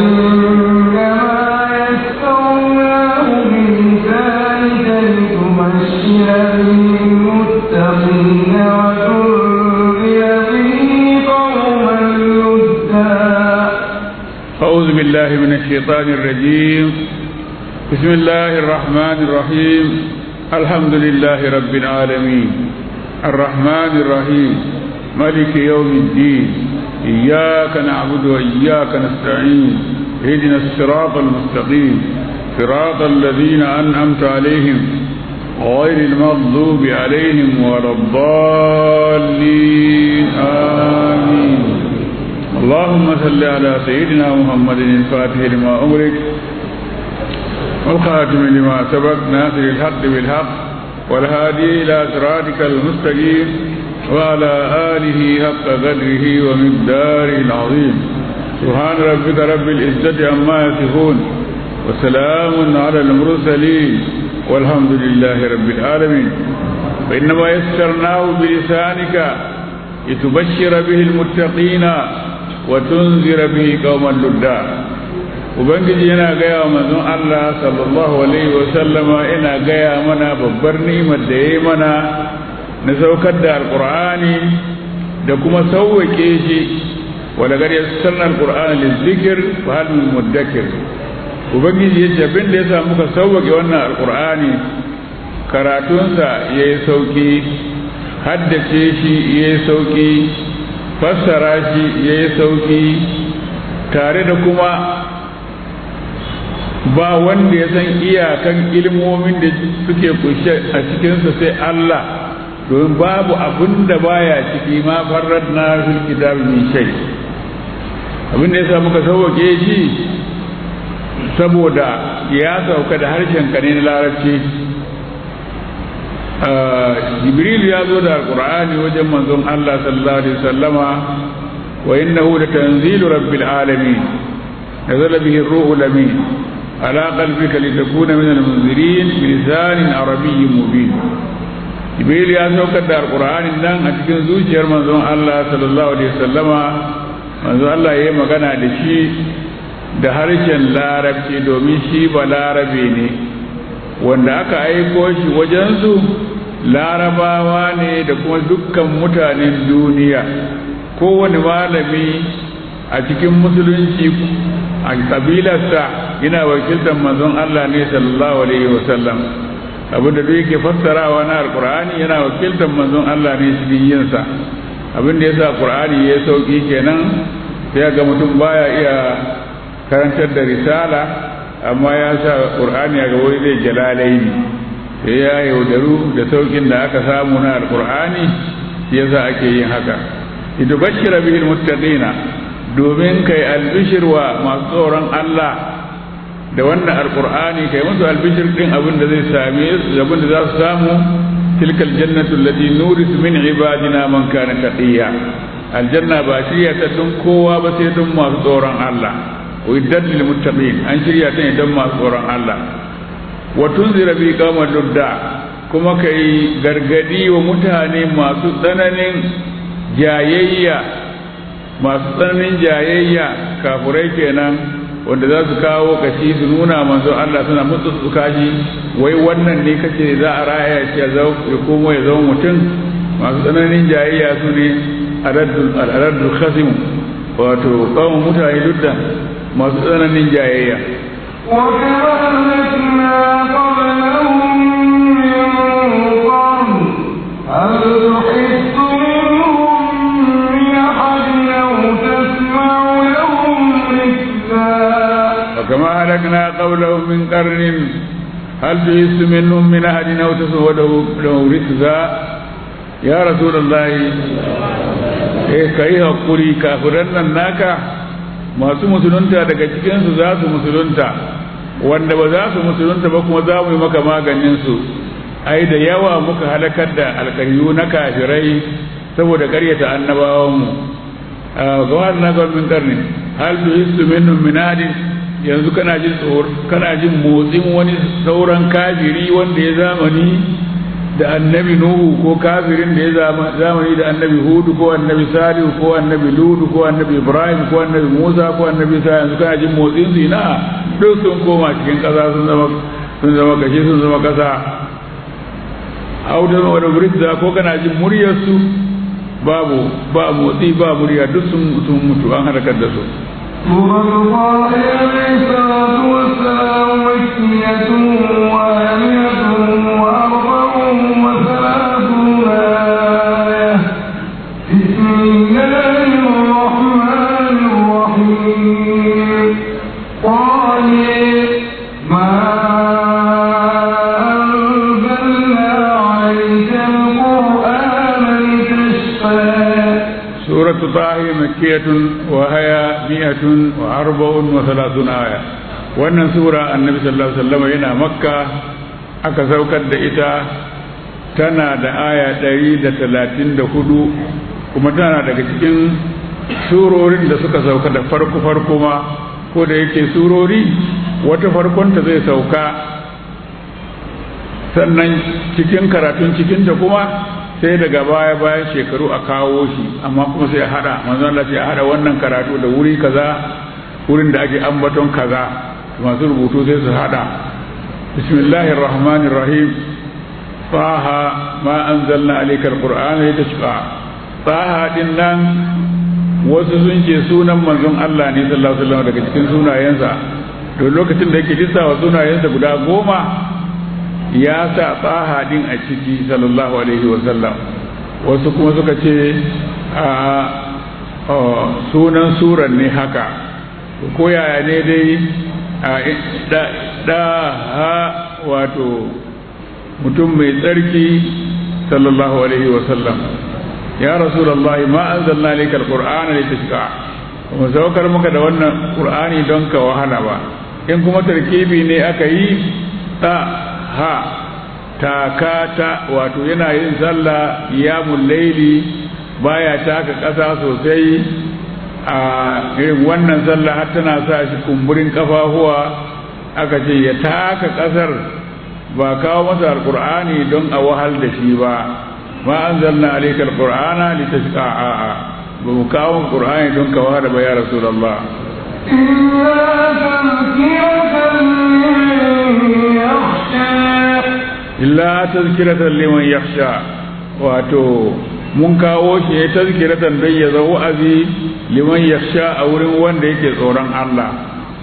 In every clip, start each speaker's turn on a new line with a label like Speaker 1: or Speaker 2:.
Speaker 1: فإنما يسرناه بلسانك لتبشر به المتقين وتنذر به قوما لدا
Speaker 2: أعوذ بالله من الشيطان الرجيم بسم الله الرحمن الرحيم الحمد لله رب العالمين الرحمن الرحيم ملك يوم الدين إياك نعبد وإياك نستعين اهدنا الصراط المستقيم صراط الذين أنعمت عليهم غير المغضوب عليهم ولا الضالين آمين اللهم صل على سيدنا محمد الفاتح لما أمرك والخاتم لما سبق ناصر الحق بالحق والهادي إلى صراطك المستقيم وعلى آله حق قدره ومقداره العظيم سبحان ربك رب العزة عما يصفون وسلام على المرسلين والحمد لله رب العالمين وإنما يسرناه بلسانك لتبشر به المتقين وتنذر به قوما لدا ubangiji yana gaya wa manzon Allah sallallahu alaihi wa sallama ina gaya mana babbar ni'imar da yayi mana na saukar da alqur'ani da kuma sauwake shi wa laqad yassarna alqur'ana lizikr fa hal min mudakkir ubangiji yace abin da yasa muka sauwake wannan alqur'ani karatunsa yayi sauki haddace shi yayi sauki fassara shi yayi sauki tare da kuma ba wanda ya san iyakan ilmomin da suke kushe a cikinsa sai Allah domin babu abin da baya ciki ma farar na fil kitab min shay abin da yasa muka sauke shi saboda ya sauka da harshen ka ne na larabci jibril ya zo da alqur'ani wajen manzon Allah sallallahu alaihi wasallama wa innahu latanzilu rabbil alamin nazala bihi ar-ruhul amin على قلبك لتكون من المنذرين بلسان عربي مبين jibril ya saukar da alqur'anin nan a cikin zuciyar manzon Allah sallallahu alaihi wasallama manzon Allah yayi magana da shi da harshen larabci domin shi ba larabe ne wanda aka aiko shi wajensu larabawa ne da kuma dukkan mutanen duniya kowane malami a cikin musulunci a kabilarsa yana wakiltar manzon Allah ne sallallahu alaihi wasallam abinda duk yake fassarawa na alqur'ani yana wakiltar manzon Allah ne cikin yinsa abinda yasa qur'ani ya sauki kenan sai ga mutum baya iya karantar da risala amma ya sa qur'ani a gaba zai jalalaini sai ya yaudaru da saukin da aka samu na alqur'ani yasa ake yin haka idubashira bihil muttaqina domin kai albishir wa masu tsoron Allah da wannan alkur'ani kai musu albishir din abin da zai same su abin da za su samu tilkal jannatu allati nurisu min ibadina man kana taqiya aljanna ba shirya ta don kowa ba sai don masu tsoron Allah wa iddat lil muttaqin an shirya ta ne don masu tsoron Allah wa tunzira bi qawman ludda kuma kai gargadi wa mutane masu tsananin jayayya masu tsananin jayayya kafurai kenan wanda za su kawo kashi su nuna manzo Allah suna mutu su kashi wai wannan ne kace za a raya shi ya komo ya zama mutum masu tsananin jayayya su ne aladdul khasim wato kawo mutane duk da masu tsananin jayayya
Speaker 1: وكذلكنا قبلهم من قرن هل تحس منهم من أحد أو تسمع لهم ركزا
Speaker 2: وكما هلكنا قبلهم من قرن هل تحس منهم من أحد أو تسمع له ركزا يا رسول الله eh kai hakuri kafiran nan naka masu musulunta daga cikinsu za su musulunta wanda ba za su musulunta ba kuma za mu yi maka maganin su ai da yawa muka halakar da alkaryu na kafirai saboda karyata annabawanmu ga wannan gwamnin karni hal tu hisu minhum min ahadin yanzu kana jin tsor kana jin motsin wani sauran kafiri wanda ya zamani da annabi nuhu ko kafirin da ya zamani da annabi hudu ko annabi salihu ko annabi ludu ko annabi ibrahim ko annabi musa ko annabi sa yanzu kana jin motsin su ina duk sun koma cikin kasa sun zama sun zama gashi sun zama kasa audan wa da ko kana jin muryar su babu ba motsi ba murya duk sun sun mutu an halakar da su
Speaker 1: سورة الله عليه الصلاة والسلام مكية وآمنة وأربع وثلاثون آية بسم الله الرحمن الرحيم قال ما أنزلنا عليك القرآن لتشقى
Speaker 2: سورة طه مكية وهي مئة وأربع وثلاثون آية wannan sura annabi sallallahu alaihi wasallam yana makka aka saukar da ita tana da aya ɗari da talatin da hudu kuma tana daga cikin surorin da suka sauka da farko farko ma ko da yake surori wata farkonta zai sauka sannan cikin karatun cikinta kuma sai daga baya bayan shekaru a kawo shi amma kuma sai a hada manzon Allah sai a hada wannan karatu da wuri kaza wurin da ake ambaton kaza masu rubutu sai su hada bismillahir rahmanir rahim taha ma anzalna alayka alqur'ana litashqa taha din nan wasu sun ce sunan manzon Allah ne sallallahu alaihi wasallam daga cikin sunayensa to lokacin da yake lissawa sunayensa guda goma ya sa tsaha din a ciki sallallahu alaihi wasallam wasu kuma suka ce a sunan suran ne haka ko yaya ne dai da ha wato mutum mai tsarki sallallahu alaihi wasallam ya rasulullahi ma anzalna laka alqur'ana litashqa mu saukar maka da wannan qur'ani don ka wahala ba in kuma tarkibi ne aka yi ta ha takata wato yana yin sallah qiyamul laili baya taka ƙasa sosai a irin wannan sallah har tana sa shi kumburin kafafuwa aka ce ya taka ƙasar ba kawo masa alqur'ani don a wahal da shi ba ma anzalna alayka alqur'ana litashqa a ba mu kawo qur'ani don ka wahala ba ya rasulullah
Speaker 1: إلا تذكرة لمن يخشى
Speaker 2: illa tazkiratan liman yakhsha wato mun kawo shi ne tazkiratan don ya zama wa'azi liman yakhsha a wurin wanda yake tsoron Allah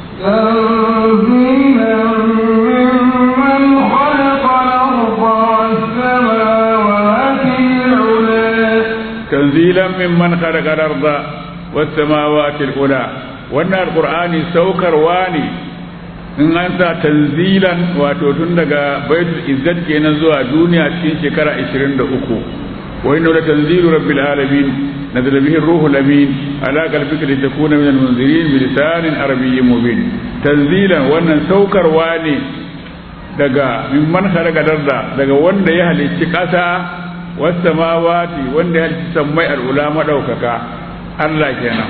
Speaker 1: تنزيلا ممن خلق الأرض والسماوات
Speaker 2: tanzilan mimman khalaqa al-arda was samawati
Speaker 1: العلى
Speaker 2: al-ula wannan alqur'ani saukarwa ne in an sa tanzilan wato tun daga baitul izzat kenan zuwa duniya cikin shekara 23 wa inna la tanzilu rabbil alamin nazala bihi ar-ruhul amin ala qalbika litakuna min al-munzirin bi lisanin arabiyyin mubin tanzilan wannan saukarwa ne daga mimman khalaqa darda daga wanda ya halicci kasa was samawati wanda ya halicci sammai al-ula madaukaka Allah kenan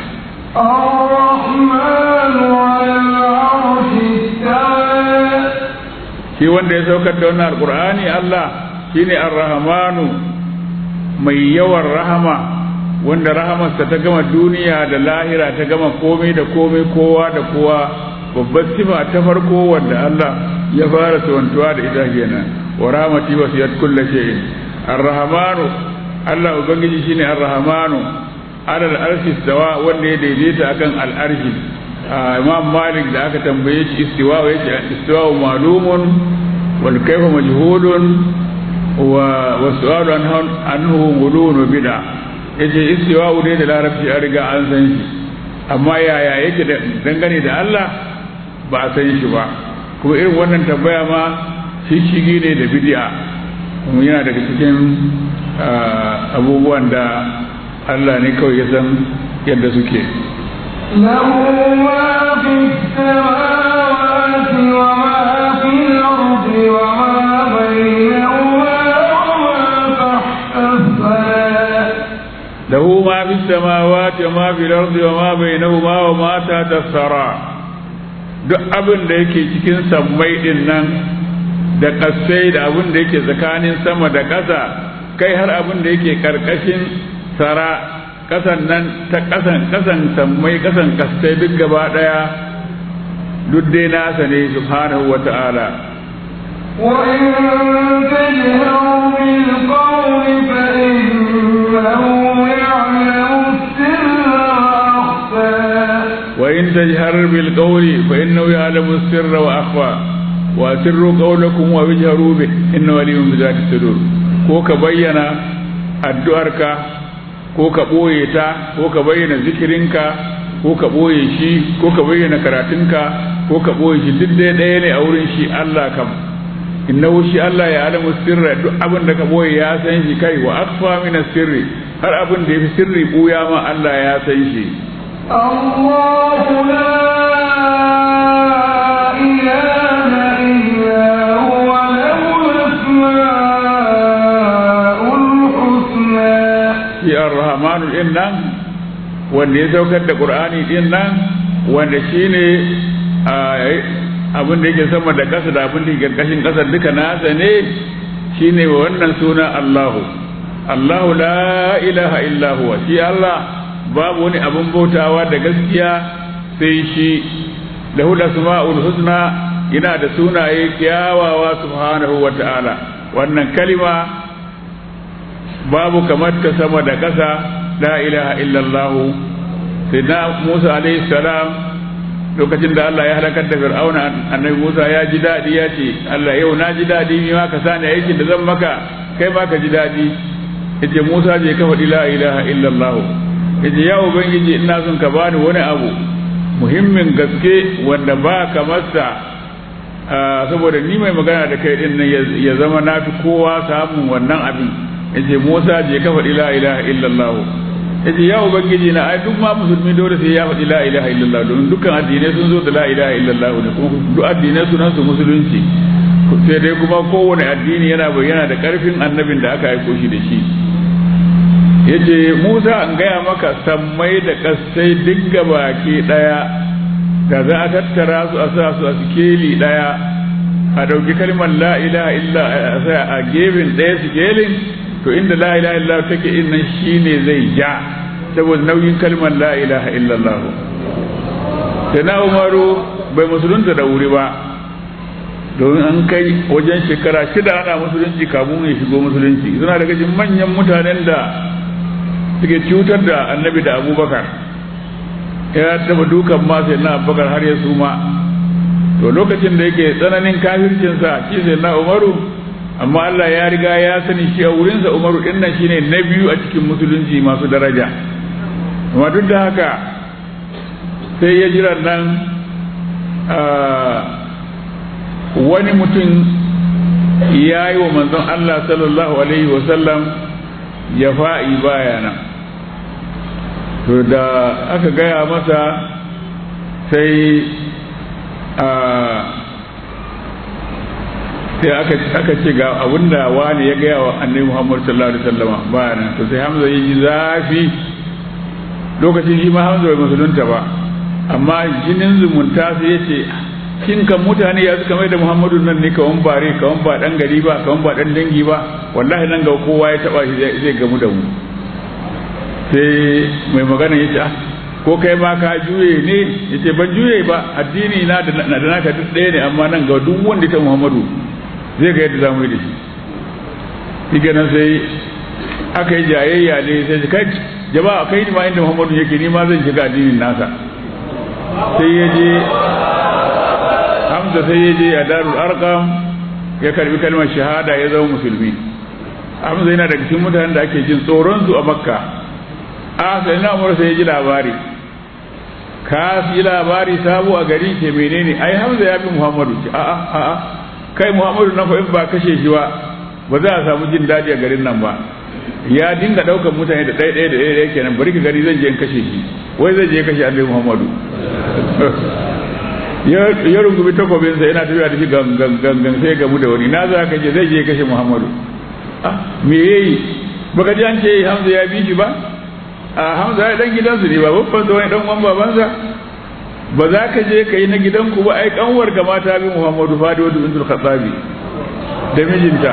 Speaker 1: الرحمن على العرش استوى
Speaker 2: shi wanda ya saukar da wannan alkur'ani Allah shine ar-rahmanu mai yawan rahama wanda rahamarsa ta gama duniya da lahira ta gama komai da komai kowa da kowa babbar sifa ta farko wanda Allah ya fara tawantuwa da ita kenan wa rahmati wasiyat kulli shay'in ar-rahmanu Allah ubangiji shine ar-rahmanu alal arshi istawa wanda ya daidaita akan al-arshi imam malik da aka tambaye shi istiwa ya ce istiwa malumun wal kaifa majhulun wa wa su'alu anhu gulun bid'a yace istiwa ne da larabci an riga an san shi amma yaya yake da dangane da Allah ba a san shi ba kuma irin wannan tambaya ma shi shigi ne da bid'a kuma yana daga cikin abubuwan da Allah ne kawai ya san yadda suke
Speaker 1: له ما في السماوات وما في الأرض وما بينهما وما تحت الثرى
Speaker 2: له ما في السماوات وما في الأرض وما بينهما وما تحت الثرى duk abin da yake cikin sammai din nan da ƙasai da abin da yake tsakanin sama da ƙasa kai har abin da yake ƙarƙashin sara ƙasan nan ta ƙasan ƙasan sammai ƙasan ƙasai duk gaba ɗaya duk dai nasa ne subhanahu wa ta'ala
Speaker 3: وإن تجهروا بالقول فإنه يعلم السر وأخفى
Speaker 2: وإن تجهر بالقول فإنه يعلم السر وأخفى وأسروا قولكم وجهروا به إنه عليم بذات الصدور ko ka bayyana addu'arka ko ka ɓoye ta ko ka bayyana zikirinka ko ka ɓoye shi ko ka bayyana karatunka ko ka ɓoye shi duk dai ɗaya ne a wurin shi Allah kam innahu shi Allah ya alamu sirra duk abin da ka ɓoye ya san shi kai wa akfa min sirri har abin da yafi sirri ɓuya ma Allah ya san shi
Speaker 3: الله لا إله إلا هو له الأسماء الحسنى
Speaker 2: shi ar-rahmanu din nan wanda ya saukar da qur'ani din nan wanda shine abin da yake sama da kasa da abin da yake karkashin kasa duka nasa ne shine wannan suna Allahu Allahu la ilaha illa huwa shi Allah babu wani abin bautawa da gaskiya sai shi lahu asma'ul husna yana da sunaye kyawawa subhanahu wa ta'ala wannan kalima babu kamar ta sama da ƙasa la ilaha illallah sai na Musa alaihi salam lokacin da Allah ya halakar da Fir'auna annabi Musa ya ji daɗi ya ce Allah yau na ji daɗi ni ma ka sani aikin da zan maka kai ma ka ji daɗi yace Musa je ka faɗi la ilaha illallah yace ya ubangiji ina son ka bani wani abu muhimmin gaske wanda ba kamar sa saboda ni mai magana da kai din nan ya zama na fi kowa samun wannan abin yace Musa je ka faɗi la ilaha illallah yace ya ubangiji na ai duk ma musulmi dole sai ya faɗi la ilaha illallah don dukkan addinai sun zo da la ilaha illallah ne kuma duk addinai sunan su musulunci sai dai kuma kowane addini yana bayyana da karfin annabin da aka aiko shi da shi yace Musa an gaya maka sammai da kasai duk baki daya da za a tattara su a sa su a sikeli daya a dauki kalmar la ilaha illa a gefen daya sikelin to inda la ilaha illallah take in nan shine zai ja saboda nauyin kalmar la ilaha illallah sai na umaru bai musulunta da wuri ba domin an kai wajen shekara shida ana musulunci kamun ya shigo musulunci suna daga cikin manyan mutanen da suke cutar da annabi da abubakar ya taba dukan ma sai na abubakar har ya suma to lokacin da yake tsananin kafircinsa shi sai na umaru amma Allah ya riga ya sani shi a wurinsa Umaru din nan shine na biyu a cikin musulunci masu daraja amma duk da haka sai ya jira nan wani mutum ya yi wa manzon Allah sallallahu alaihi wasallam ya fa'i baya nan to da aka gaya masa sai sai aka ce ga abinda wani ya gaya wa annabi Muhammad sallallahu alaihi wasallam ba nan to sai Hamza yi zafi lokacin shi ma Hamza bai musulunta ba amma jinin zumunta sai yace kin kan mutane ya suka mai da Muhammadu nan ne kawan bare kawan ba dan gari ba kawan ba dan dangi ba wallahi nan ga kowa ya taba shi zai gamu da mu sai mai magana yace ah ko kai ma ka juye ne yace ban juye ba addini na da naka duk ɗaya ne amma nan ga duk wanda ta Muhammadu zai ga yadda za mu yi da shi shi kenan sai aka yi jayayya ne sai kai jama'a kai ni ma inda muhammadu yake ni ma zan shiga addinin nasa sai ya je hamza sai ya je a darul arqam ya karbi kalmar shahada ya zama musulmi hamza yana daga cikin mutanen da ake jin tsoron su a makka a sai na umar sai ya ji labari ka yi labari sabo a gari ke menene ai hamza ya bi muhammadu a'a a'a kai muhammadu na in ba kashe shi ba ba za a samu jin daɗi a garin nan ba ya dinga ɗaukar mutane da ɗaya ɗaya da ɗaya ɗaya kenan bari ka gari zan je in kashe shi wai zai je kashe annabi muhammadu ya rungumi takobinsa yana tafiya da shi gangan gangan sai gamu da wani na za ka je zai je kashe muhammadu ah me yayi baka ji an ce hamza ya bi shi ba a hamza ya dan gidansu ne ba babban da wani dan uwan babansa ba za ka je ka yi na gidanku ba ai kanwar ga mata bi Muhammadu Fadi wa bintul Khattabi da mijinta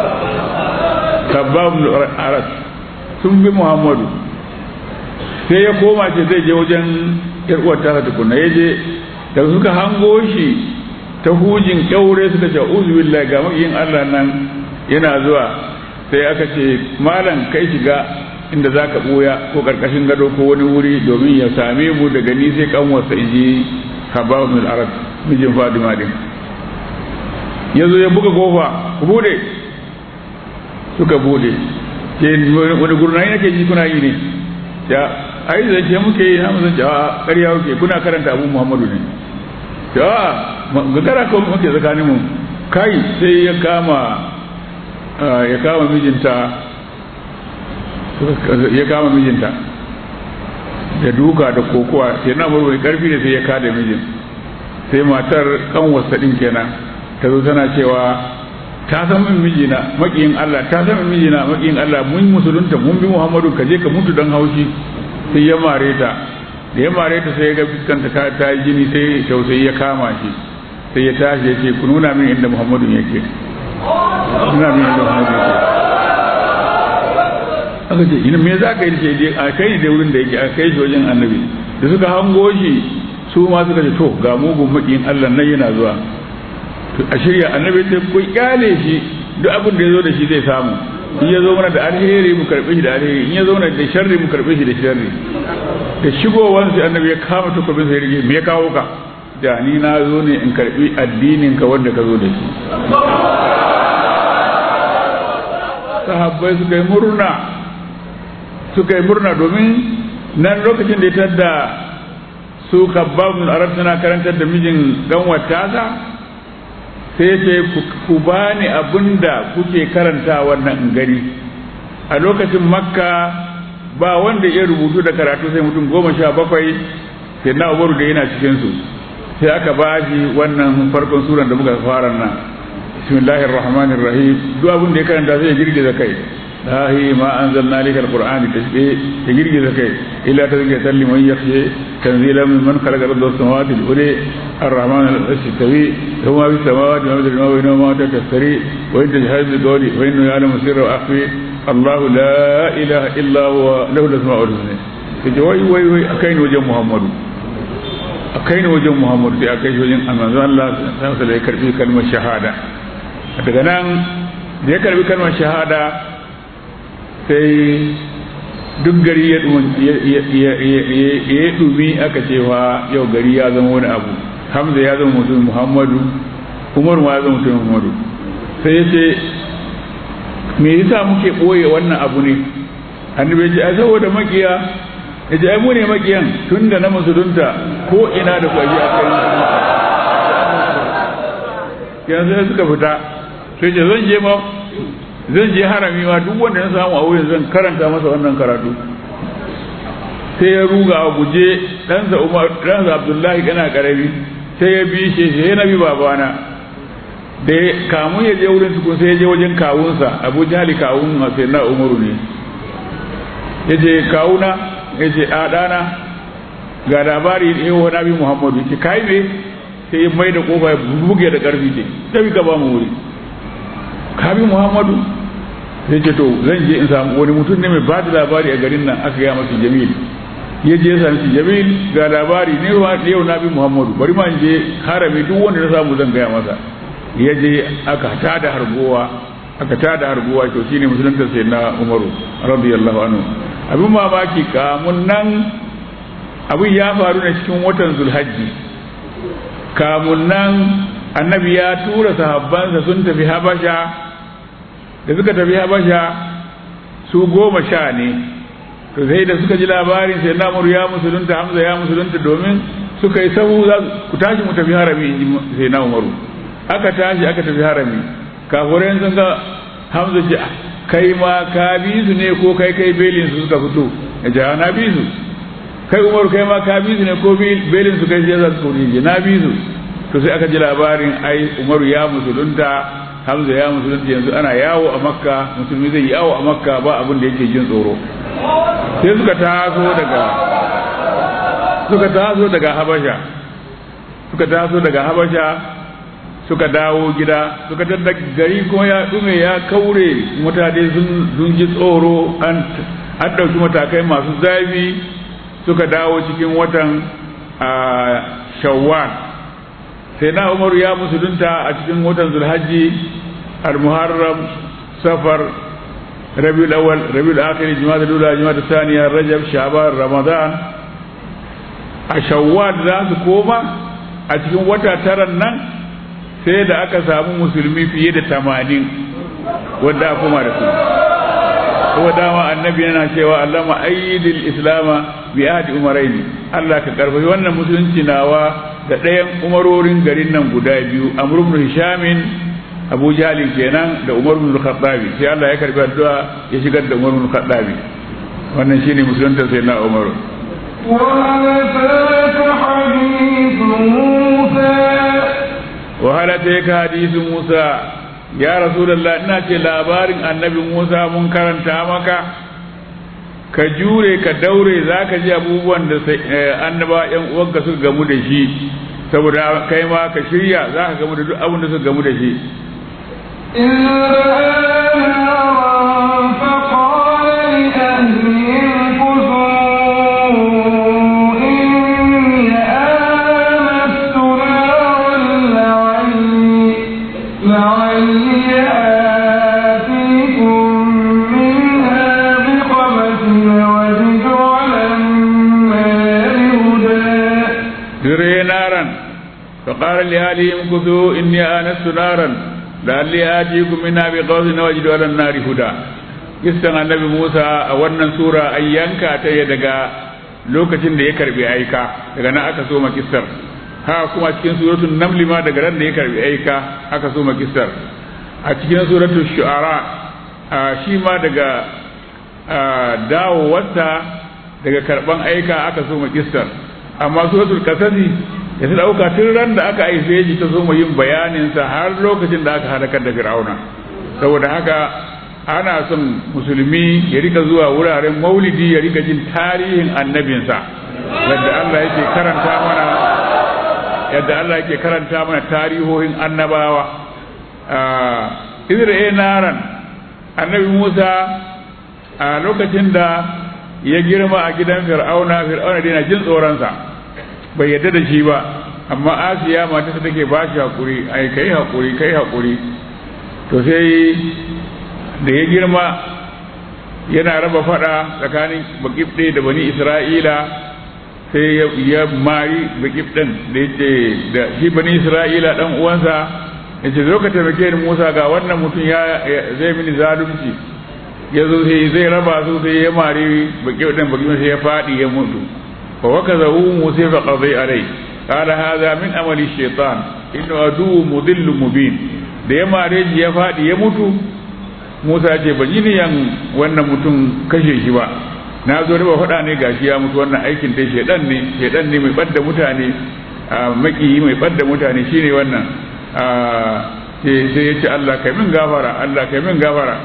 Speaker 2: kabab aras sun bi muhammadu sai ya koma ce zai je wajen uwar ta tukuna ya je da suka hango shi ta hujin kyaure suka ce uzubillah ga makiyin allah nan yana zuwa sai aka ce malam kai shiga inda za ka ɓoya ko ƙarƙashin gado ko wani wuri domin ya same mu daga ni sai kanwarsa in ji habab bin arab mijin fadima din ya zo ya buga kofa ku bude suka bude ke wani gurnayi nake ji kuna yi ne ya ai zan ce muke yi na mu zan a ƙarya kuke kuna karanta abu muhammadu ne ya gagara ko muke tsakanin mu kai sai ya kama ya kama mijinta ya kama mijinta da duka da kokowa sai na murmuri karfi ne sai ya kada mijin sai matar kanwarsa din kenan ta zo tana cewa ta san min mijina makiyin Allah ta san min mijina makiyin Allah mun musulunta mun bi Muhammadu ka je ka mutu dan haushi sai ya mare ta da ya mare ta sai ya ga fuskanta ta ta yi jini sai tausayi ya kama shi sai ya tashi ya ce ku nuna min inda Muhammadu yake nuna min inda Muhammadu yake aka ce ina me za ka yi ce je a kai da wurin da yake a kai shi wajen annabi da suka hango shi su ma suka ce to ga mugun makiyin Allah nan yana zuwa a shirya annabi sai ku kyale shi duk abin da ya zo da shi zai samu in ya zo mana da alheri mu karbe shi da alheri in ya zo mana da sharri mu karbe shi da sharri da shigowar sai annabi ya kama takobin sai rige me ya kawo ka da ni na zo ne in karbi addinin ka wanda ka zo da shi sahabbai suka yi murna suka yi murna domin nan lokacin da ya tadda su kabbabun arab suna karantar da mijin ganwata sa sai ya ce ku bani abin da kuke karanta wannan gani a lokacin makka ba wanda ya rubutu da karatu sai mutum goma sha bakwai sai na umaru da yana cikinsu sai aka ba shi wannan farkon suran da muka fara nan bismillahir rahmanir rahim duk abin da ya karanta sai ya girgiza kai lahi ma anzalna lika alqur'ani tashbi ya girgiza kai illa tazkiyatan liman yakhsha tanzilan mimman khalaqa al-arda was-samawati al-ula ar-rahman al-arshi tawi huwa bis samawati wa ma bainahuma ma tasri wa in tajhadu bi qawli wa innahu ya'lamu sirra wa akhfi Allah la ilaha illa huwa lahu al-asma'ul husna kaje wai wai wai akai ne wajen Muhammadu akai ne wajen Muhammadu sai akai wajen annabi Allah sai sai ya karbi kalmar shahada daga nan da ya karbi kalmar shahada sai duk gari ya dumi aka cewa yau gari ya zama wani abu hamza ya zama mutum muhammadu umar ma ya zama mutum muhammadu sai ya ce me yasa muke ɓoye wannan abu ne annabi ya ce ai saboda makiya ya ce ai mu ne makiyan tun da na musulunta ko ina da kwaji a kai yanzu sai suka fita sai ce zan je ma zan je harami ma duk wanda na samu a wurin zan karanta masa wannan karatu sai ya ruga a guje ɗansa umar ɗansa abdullahi kana karami sai ya bi shi sai na bi babana da kamun ya je wurin tukun sai ya je wajen kawunsa abu jali kawun sai na umaru ne ya je kawuna ya ce a ɗana ga labari ne wa nabi muhammadu ya ce kai me sai ya mai da kofa ya buge da ƙarfi ce tafi ka ba mu wuri kabi muhammadu sai ce to zan je in samu wani mutum ne mai ba da labari a garin nan aka gaya masa jamil ya je ya sami shi jamil ga labari ne yau na bi muhammadu bari ma in je harami duk wanda na samu zan gaya masa ya je aka tada hargowa aka tada hargowa to shine musulunta sai na umaru radiyallahu anhu abin mamaki kamun nan abin ya faru ne cikin watan zulhajji kamun nan annabi ya tura sahabbansa sun tafi habasha da suka tafi habasha su goma sha ne to sai da suka ji labarin sai namuru ya musulunta hamza ya musulunta domin suka yi sahu za ku tashi mu tafi harami in ji sai na umaru aka tashi aka tafi harami kafurai sun ga hamza ji kai ma ka bi su ne ko kai kai belin su suka fito ya ji na bi su kai umaru kai ma ka bi su ne ko belin su kai sai za su kuri na bi su to sai aka ji labarin ai umaru ya musulunta hamza ya musulunta yanzu ana yawo a makka musulmi zai yawo a makka ba abin da yake jin tsoro sai suka taso daga suka taso daga habasha suka taso daga habasha suka dawo gida suka tadda gari kuma ya dume ya kaure mutane sun ji tsoro an ɗauki matakai masu zafi suka dawo cikin watan shawwal sai na umaru ya musulunta a cikin watan zulhajji al-muharram safar rabiul awwal rabiul akhir jumada dula jumada thaniya rajab shaban ramadan a shawwal za su koma a cikin wata taran nan sai da aka samu musulmi fiye da tamanin wanda a koma da su ko dama annabi yana cewa allama ayyidil islama bi ahdi umaraini Allah ka karfafi wannan musulunci nawa da ɗayan umarorin garin nan guda biyu amr ibn hishamin abu jalin kenan da umar ibn khattabi sai Allah ya karbi addu'a ya shigar da umar ibn khattabi wannan shine musulunta sai na umar
Speaker 3: وهل أتاك
Speaker 2: وهل أتاك
Speaker 3: حديث موسى
Speaker 2: حديث موسى يا رسول الله ina ce labarin annabi Musa mun karanta maka ka jure ka daure za ka ji abubuwan da annaba yan uwanka suka gamu da shi saboda kai ma ka shirya za ka gamu da duk abin da suka gamu da shi
Speaker 3: إذ رأى نارا فقال لأهلهم كثوا إني آنست نارا لعلي لعلي آتيكم منها بقبس وجد على النار هدى
Speaker 2: dire naran فقال لأهلهم كثوا إني آنست نارا لعلي آتيكم منها بقوس وأجد على النار هدى kissan annabi Musa a wannan sura an yanka ta ya daga lokacin da ya karbi aika daga nan aka soma kissar ha kuma cikin suratul naml ma daga ran da ya karbi aika aka soma kissar a cikin suratul shu'ara a shi ma daga dawowarta daga karban aika aka soma kissar amma suratul kasasi ya ta dauka tun ran da aka aife shi ta soma yin bayanin sa har lokacin da aka halakar da fir'auna saboda haka ana son musulmi ya rika zuwa wuraren maulidi ya rika jin tarihin annabinsa yadda Allah yake karanta mana yadda Allah yake karanta mana tarihohin annabawa Izra'i naran annabi Musa a lokacin da ya girma a gidan fir'auna fir'auna dai na jin tsoronsa bai yadda da shi ba amma asiya matarsa take ba shi hakuri ai kai hakuri kai hakuri to sai da ya girma yana raba fada tsakanin bakibde da bani isra'ila sai ya mari bakibden da yace da shi bani isra'ila dan uwansa yace zo ka taimake ni Musa ga wannan mutum ya zai mini zalunci ya zo sai zai raba su sai ya mari bakibden bakibden sai ya fadi ya mutu fa wakazahu Musa fa qadi alai qala hadha min amali shaitan inna adu mudillu mubin da ya mare shi ya fadi ya mutu Musa ce ban yi niyan wannan mutum kashe shi ba na zo riba faɗa ne gashi ya mutu wannan aikin dai shedan ne shedan ne mai ɓadda mutane makiyi mai ɓadda mutane shine wannan sai ya ce Allah kai min gafara Allah kai min gafara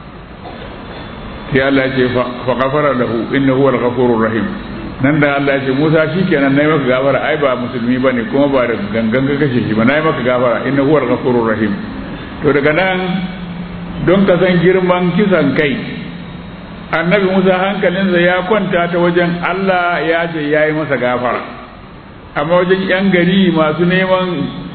Speaker 2: sai Allah ce fa gafara lahu innahu huwal ghafurur rahim nan da Allah ce Musa shikenan nayi maka gafara ai ba musulmi bane kuma ba da gangan ka kashe shi ba nayi maka gafara innahu huwal ghafurur rahim to daga nan don ka san girman kisan kai annabi musa hankalinsa ya kwanta ta wajen allah ya ce ya yi masa gafara amma wajen yan gari masu neman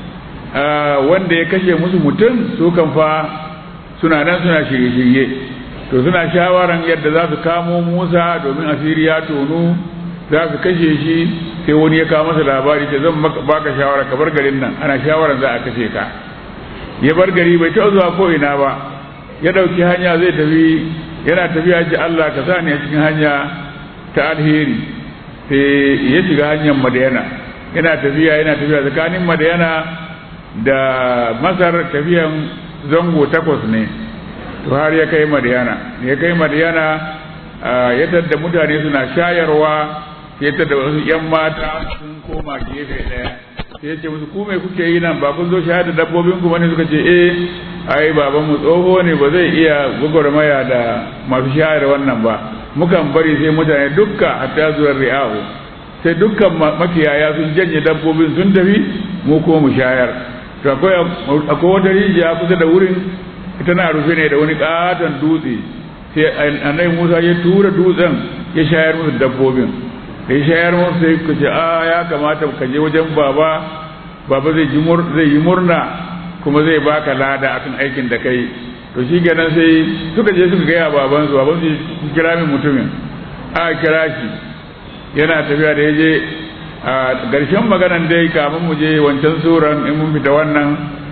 Speaker 2: wanda ya kashe musu mutum su kan fa suna nan suna shirye-shirye to suna shawaran yadda za su kamo musa domin asiri ya tonu za su kashe shi sai wani ya kawo masa labari ce zan baka shawara ka bar garin nan ana shawaran za a kashe ka ya bar gari bai taɓa zuwa ko ina ba ya ɗauki hanya zai tafi yana tafiya ji Allah ka sa ni a cikin hanya ta alheri sai ya shiga hanyar madayana yana tafiya yana tafiya tsakanin madayana da masar tafiyan zango takwas ne to har ya kai madayana ya kai madayana ya tadda mutane suna shayarwa ya tadda wasu yan mata sun koma gefe ɗaya sai ce musu ku me kuke yi nan ba kun zo shahada dabbobin ku bane suka ce eh ai baban mu tsoho ne ba zai iya gwagwarmaya da masu shayar wannan ba mukan bari sai mutane dukka hatta zuwa ri'ahu sai dukkan makiyaya sun janye dabbobin sun tafi mu ko mu shayar to akwai akwai wata rijiya kusa da wurin tana rufe ne da wani katon dutse sai annabi Musa ya tura dutsen ya shayar musu dabbobin da ya shayar musu sai ku ce a ya kamata ka je wajen baba baba zai ji zai yi murna kuma zai baka lada akan aikin da kai to shi kenan sai suka je suka gaya baban su baban su kira min mutumin a kira shi yana tafiya da ya je a ƙarshen maganan dai kamun mu je wancan suran in mun fita wannan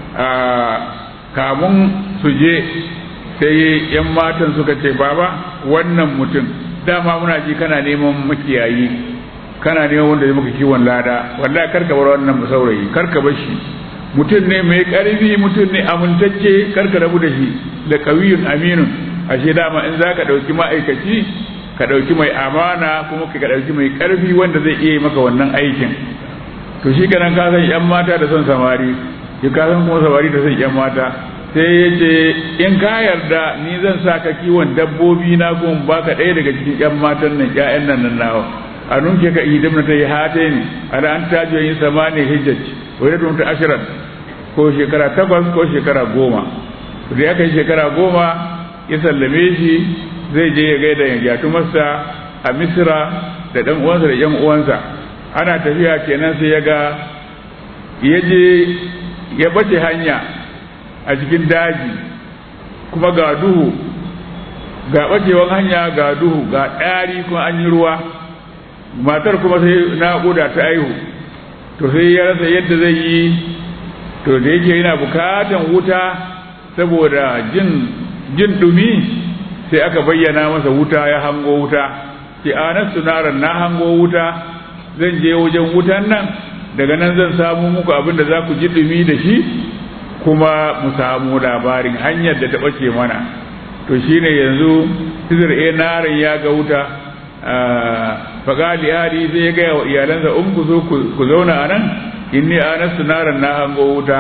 Speaker 2: kamun su je sai yan matan suka ce baba wannan mutum dama muna ji kana neman makiyayi kana neman wanda zai maka kiwon lada wallahi karka bar wannan saurayi karka bar shi mutum ne mai karfi mutum ne amintacce karka rabu da shi da kawiyun aminun ashe dama in zaka dauki ma'aikaci ka dauki mai amana kuma ka dauki mai karfi wanda zai iya maka wannan aikin to shi kanan ka san yan mata da son samari ki ka san kuma samari da son yan mata sai ya ce in ka yarda ni zan sa ka kiwon dabbobi na kuma baka ɗaya daga cikin yan matan nan ƴaƴan nan nan nawa a nunke ka idim na ta yi hate ne ala an tajo yin samani hijjaj wani tun ta ashirin ko shekara takwas ko shekara goma da ya kai shekara goma ya sallame shi zai je ya gaida ya gyatu masa a misira da ɗan uwansa da ƴan uwansa ana tafiya kenan sai ya ga ya je ya bace hanya a cikin daji kuma ga duhu ga ɓacewan hanya ga duhu ga ɗari kuma an yi ruwa matar kuma sai naƙuda ta aihu to sai ya rasa yadda zai yi to da yake yana bukatan wuta saboda jin jin dumi sai aka bayyana masa wuta ya hango wuta ki anastu naran na hango wuta zan je wajen wutan nan daga nan zan samu muku abin da za ku ji dumi da shi kuma mu samu labarin hanyar da ta ɓace mana to shine yanzu hizir e narin ya ga wuta fagali ali sai ya gaya wa iyalansa in ku zo ku zauna a nan inni anastu naran na hango wuta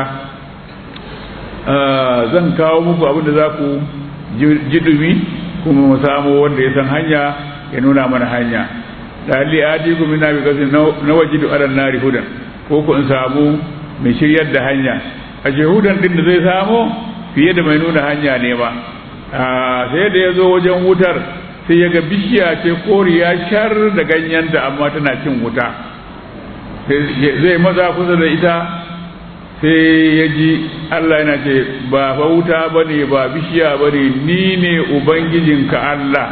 Speaker 2: zan kawo muku abin da za ku ji dumi kuma mu samu wanda ya san hanya ya nuna mana hanya dalili adi ku mina bi kasi na wajidu alan nari hudan ko ku in samu mai shiryar da hanya a hudan din da zai samu fiye da mai nuna hanya ne ba sai da ya zo wajen wutar sai ya ga bishiya ce koriya shar da ganyenta amma tana cin wuta zai maza kusa da ita sai ya ji Allah yana ce ba fa wuta ba ne ba bishiya ba ne ni ne ubangijinka Allah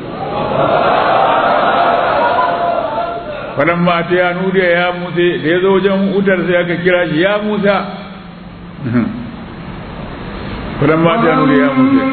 Speaker 2: fadan mata ya nudiya ya musa da ya zo wajen wutar sai aka kira shi ya musa fadan mata ya nudiya ya musa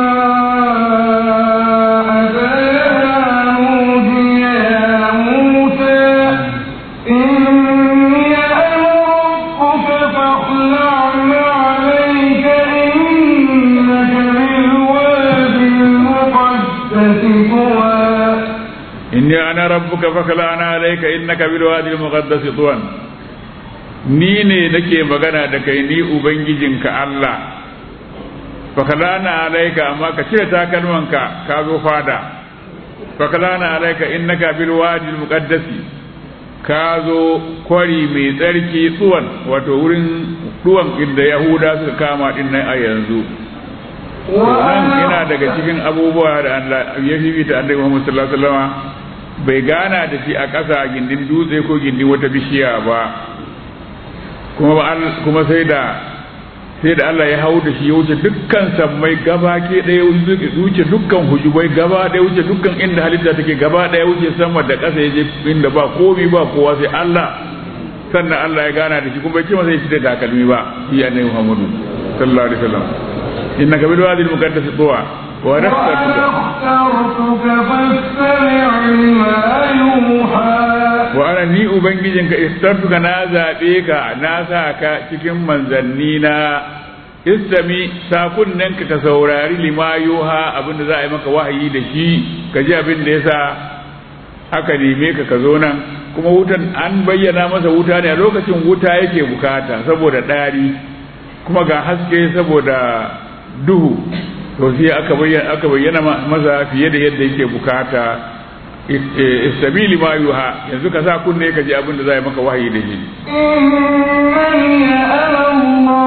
Speaker 2: إني أنا ربك فخلعنا عليك إنك بالوادي المقدس طوى ni ne nake magana da kai ni ubangijinka Allah fakalana alaika amma ka cire takalmanka ka zo fada fakalana alaika innaka bil wadi al muqaddasi ka zo kwari mai tsarki tsuwan wato wurin duwan inda yahuda suka kama din nan a yanzu nan ina daga cikin abubuwa da Allah ya fifita annabi Muhammad sallallahu alaihi wasallam bai gana da shi a ƙasa gindin dutse ko gindin wata bishiya ba kuma kuma sai da sai da Allah ya hau da shi ya wuce dukkan sammai gaba ke ɗaya wuce dukkan hujubai gaba ɗaya wuce dukkan inda halitta take gaba ɗaya wuce sama da ƙasa ya je inda ba komi ba kowa sai Allah sannan Allah ya gana da shi kuma bai ce masa ya fita takalmi ba shi annabi Muhammadu sallallahu alaihi wasallam innaka bil wadi al muqaddas tuwa wa
Speaker 3: واخترتك فاستمع لما يوحى
Speaker 2: wa ana ni ubangijinka istartuka na zaɓe ka na sa ka cikin manzanni na istami sakunnen ka saurari lima yuha abinda za a yi maka wahayi da shi ka ji abin da yasa aka neme ka ka zo nan kuma wutan an bayyana masa wuta ne a lokacin wuta yake bukata saboda ɗari kuma ga haske saboda duhu to sai aka bayyana aka bayyana masa fiye da yadda yake bukata istabili ma yuha yanzu ka sa kunne ka ji abin da za maka wahayi da shi
Speaker 3: إنني أنا الله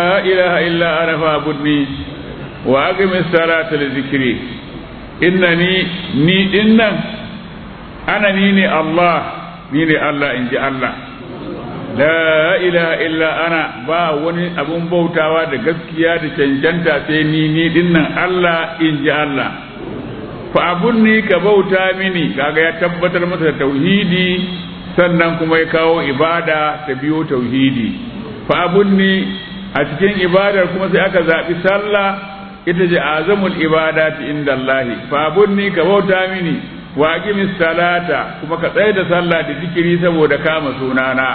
Speaker 2: ilaha illa ana fa'budni wa aqimis salata li zikri innani ni dinnan ana ni ne Allah ni ne Allah inji Allah la ilaha illa ana ba wani abun bautawa da gaskiya da cancanta sai ni ni dinnan Allah inji Allah fa abunni ka bauta mini kaga ya tabbatar masa da tauhidi sannan kuma ya kawo ibada ta biyo tauhidi fa abunni a cikin ibadar kuma sai aka zaɓi sallah ita ce azamul ibadati inda Allahi fa abunni ka bauta mini wa aqimis salata kuma ka tsaya da sallah da zikiri saboda kama sunana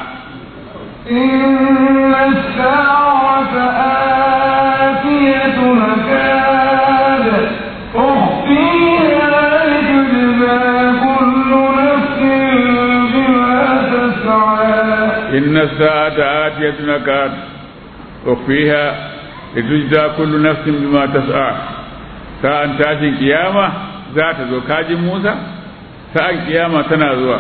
Speaker 3: إن الساعة آتية مكاد أخفيها لتجزى كل نفس بما تسعى
Speaker 2: إن الساعة آتية نكاد أخفيها لتجزى كل نفس بما تسعى ساعة تاشن قيامة ذات ذو كاجم موسى ساعة قيامة تنازوا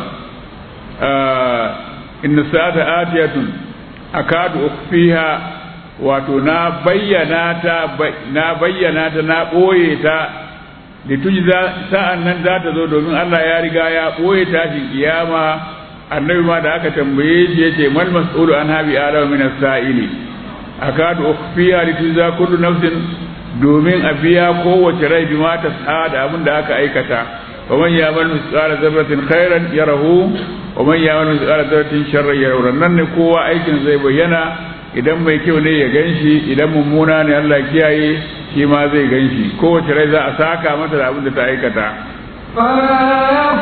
Speaker 2: آه إن الساعة آتية أكاد أخفيها wato na bayyana ta na bayyana ta na ɓoye ta da tujza sa'an nan za ta zo domin Allah ya riga ya ɓoye tashin kiyama annabi ma da aka tambaye shi yace mal mas'ulu an habi alama min as-sa'ili akadu ukhfiya li tujza kullu nafsin domin a biya kowace rai bi ma ta da abin da aka aikata wa man ya'mal mithqala dharratin khairan yarahu wa man ya'mal mithqala dharratin sharran yarahu nan ne kowa aikin zai bayyana idan mai kyau ne ya ganshi idan mummuna ne Allah kiyaye shi ma zai ganshi kowace rai za a saka mata da abin da ta aikata
Speaker 3: فلا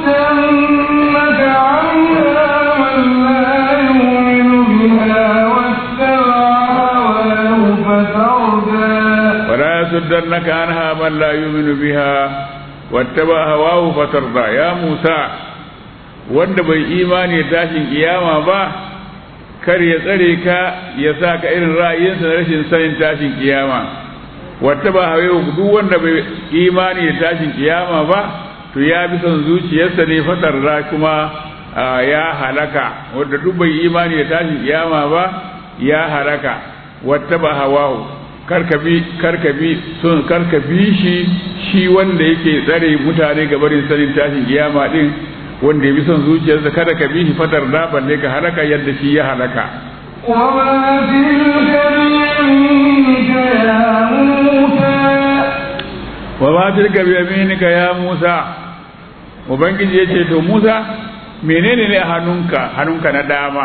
Speaker 3: يصدنك عنها من لا يؤمن بها واتبع هواه فتردى
Speaker 2: ولا يصدنك عنها من لا يؤمن بها واتبع هواه فترضى يا موسى wanda bai imani da tashin kiyama ba kar ya tsare ka ya sa ka irin ra'ayinsa na rashin sanin tashin kiyama wata ba hawaye duk wanda bai imani da tashin kiyama ba to ya bi son zuciyarsa ne fatar ra kuma ya halaka wanda duk bai imani da tashin kiyama ba ya halaka wata ba hawahu karkabi karkabi sun karkabi shi shi wanda yake tsare mutane ga barin sanin tashin kiyama din wanda ya bi son zuciyarsa kada ka bi shi fatar da balle ka halaka yadda shi ya halaka
Speaker 3: وما تلك بيمينك يا موسى
Speaker 2: wa ma tilka bi yaminika ya Musa ubangiji yace to Musa menene ne a hannunka hannunka na dama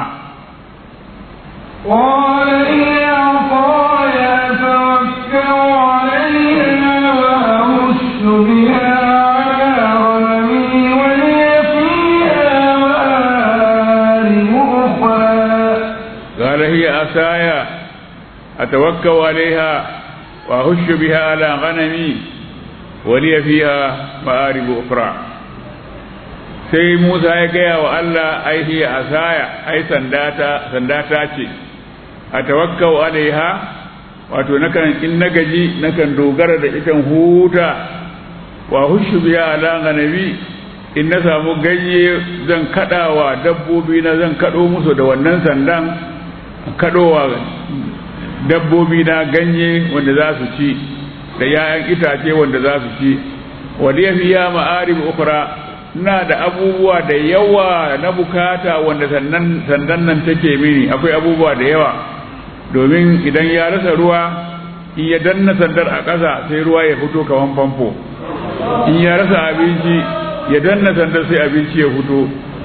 Speaker 3: قال هي عصاي أتوكل عليها وأهش بها على غنمي ولي فيها مآرب أخرى
Speaker 2: قال هي عصاي أتوكل عليها وأهش بها على غنمي ولي فيها مآرب أخرى sai Musa ya gaya wa Allah ai hiya asaya ai sandata sandata ce a tawakkau alaiha wato nakan in na gaji nakan dogara da ikan huta wa hushu biya ala ganabi in na samu ganye zan kadawa dabbobi na zan kado musu da wannan sandan kadowa dabbobi na ganye wanda za su ci da yayan itace wanda za su ci waliya fiya ma'arib ukra ina da abubuwa da yawa na bukata wanda sandan sandan nan take mini akwai abubuwa da yawa domin idan ya rasa ruwa in ya danna sandar a ƙasa sai ruwa ya fito kaman famfo in ya rasa abinci ya danna sandar sai abinci ya fito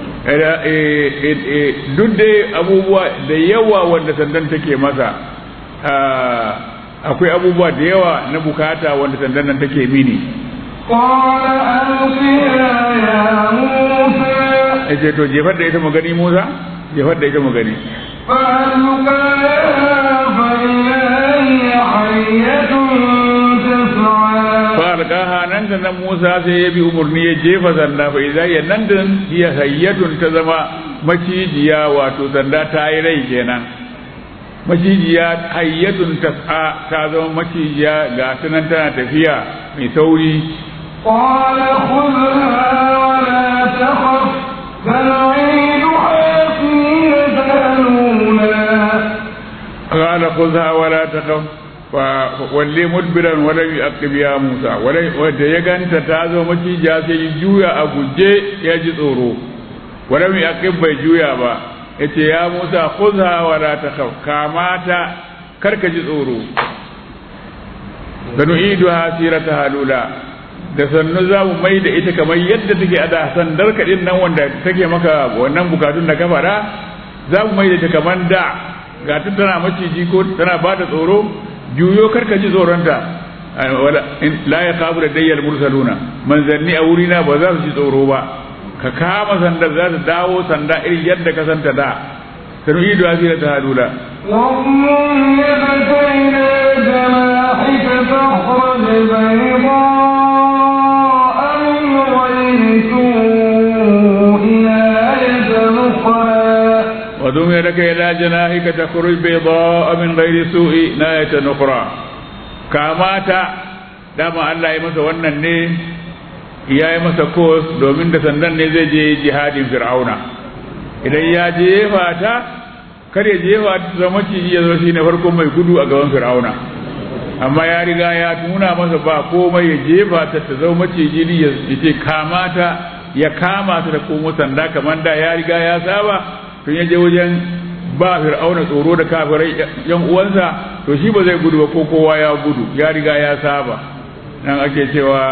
Speaker 2: duk dai abubuwa da yawa wanda sandan take masa akwai abubuwa da yawa na bukata wanda sandan nan take mini
Speaker 3: قال ألقها يا موسى
Speaker 2: ya ce to jefar da ita mu gani musa jefar da ita mu gani
Speaker 3: فألقاها فإذا هي حية تسعى
Speaker 2: falqaha nan da nan Musa sai ya bi umarni ya jefa sanda fa idza ya nan da hiya hayyatun ta zama macijiya wato sanda ta yi rai kenan macijiya hayyatun tas'a ta zama macijiya ga ta nan tana tafiya mai sauri
Speaker 3: قال خذها ولا تخف سنعيدها سيرتها الأولى
Speaker 2: قال خذها ولا تخف walle mudbiran wala yaqib ya Musa wala wanda ya ganta ta zo macija sai ya juya a guje ya ji tsoro wala yaqib bai juya ba yace ya Musa khudha wala takhaf kamata karka ji tsoro da nu'idu hasirata halula da sannu za mu mai da ita kamar yadda take a da sandar kaɗin nan wanda take maka wannan bukatun da ka faɗa za mu mai da ita kamar da ga tana maciji ko tana ba da tsoro juyo karka ji tsoronta la ya kabu da dayyar mursaluna manzanni a wurina ba za su ji tsoro ba ka kama sanda za ta dawo sanda irin yadda ka santa da sanu ido asira ta halula
Speaker 3: واضمم يدك إلى جناحك تخرج بيضاء من غير سوء آية أخرى
Speaker 2: وضم يدك إلى جناحك تخرج بيضاء من غير سوء ناية أخرى كاماتا dama Allah ya masa wannan ne ya yi masa kos domin da sandan ne zai je jihadin fir'auna idan ya jefa ta kar ya jefa ta zama ciji ya zo shi ne farkon mai gudu a gaban fir'auna amma ya riga ya nuna masa ba komai ya jefa ta ta zama maciji ne ya ce kamata ya kama ta da komo sanda kamar da ya riga ya saba tun ya je wajen ba fir'auna tsoro da kafirai yan uwansa to shi ba zai gudu ba ko kowa ya gudu ya riga ya saba nan ake cewa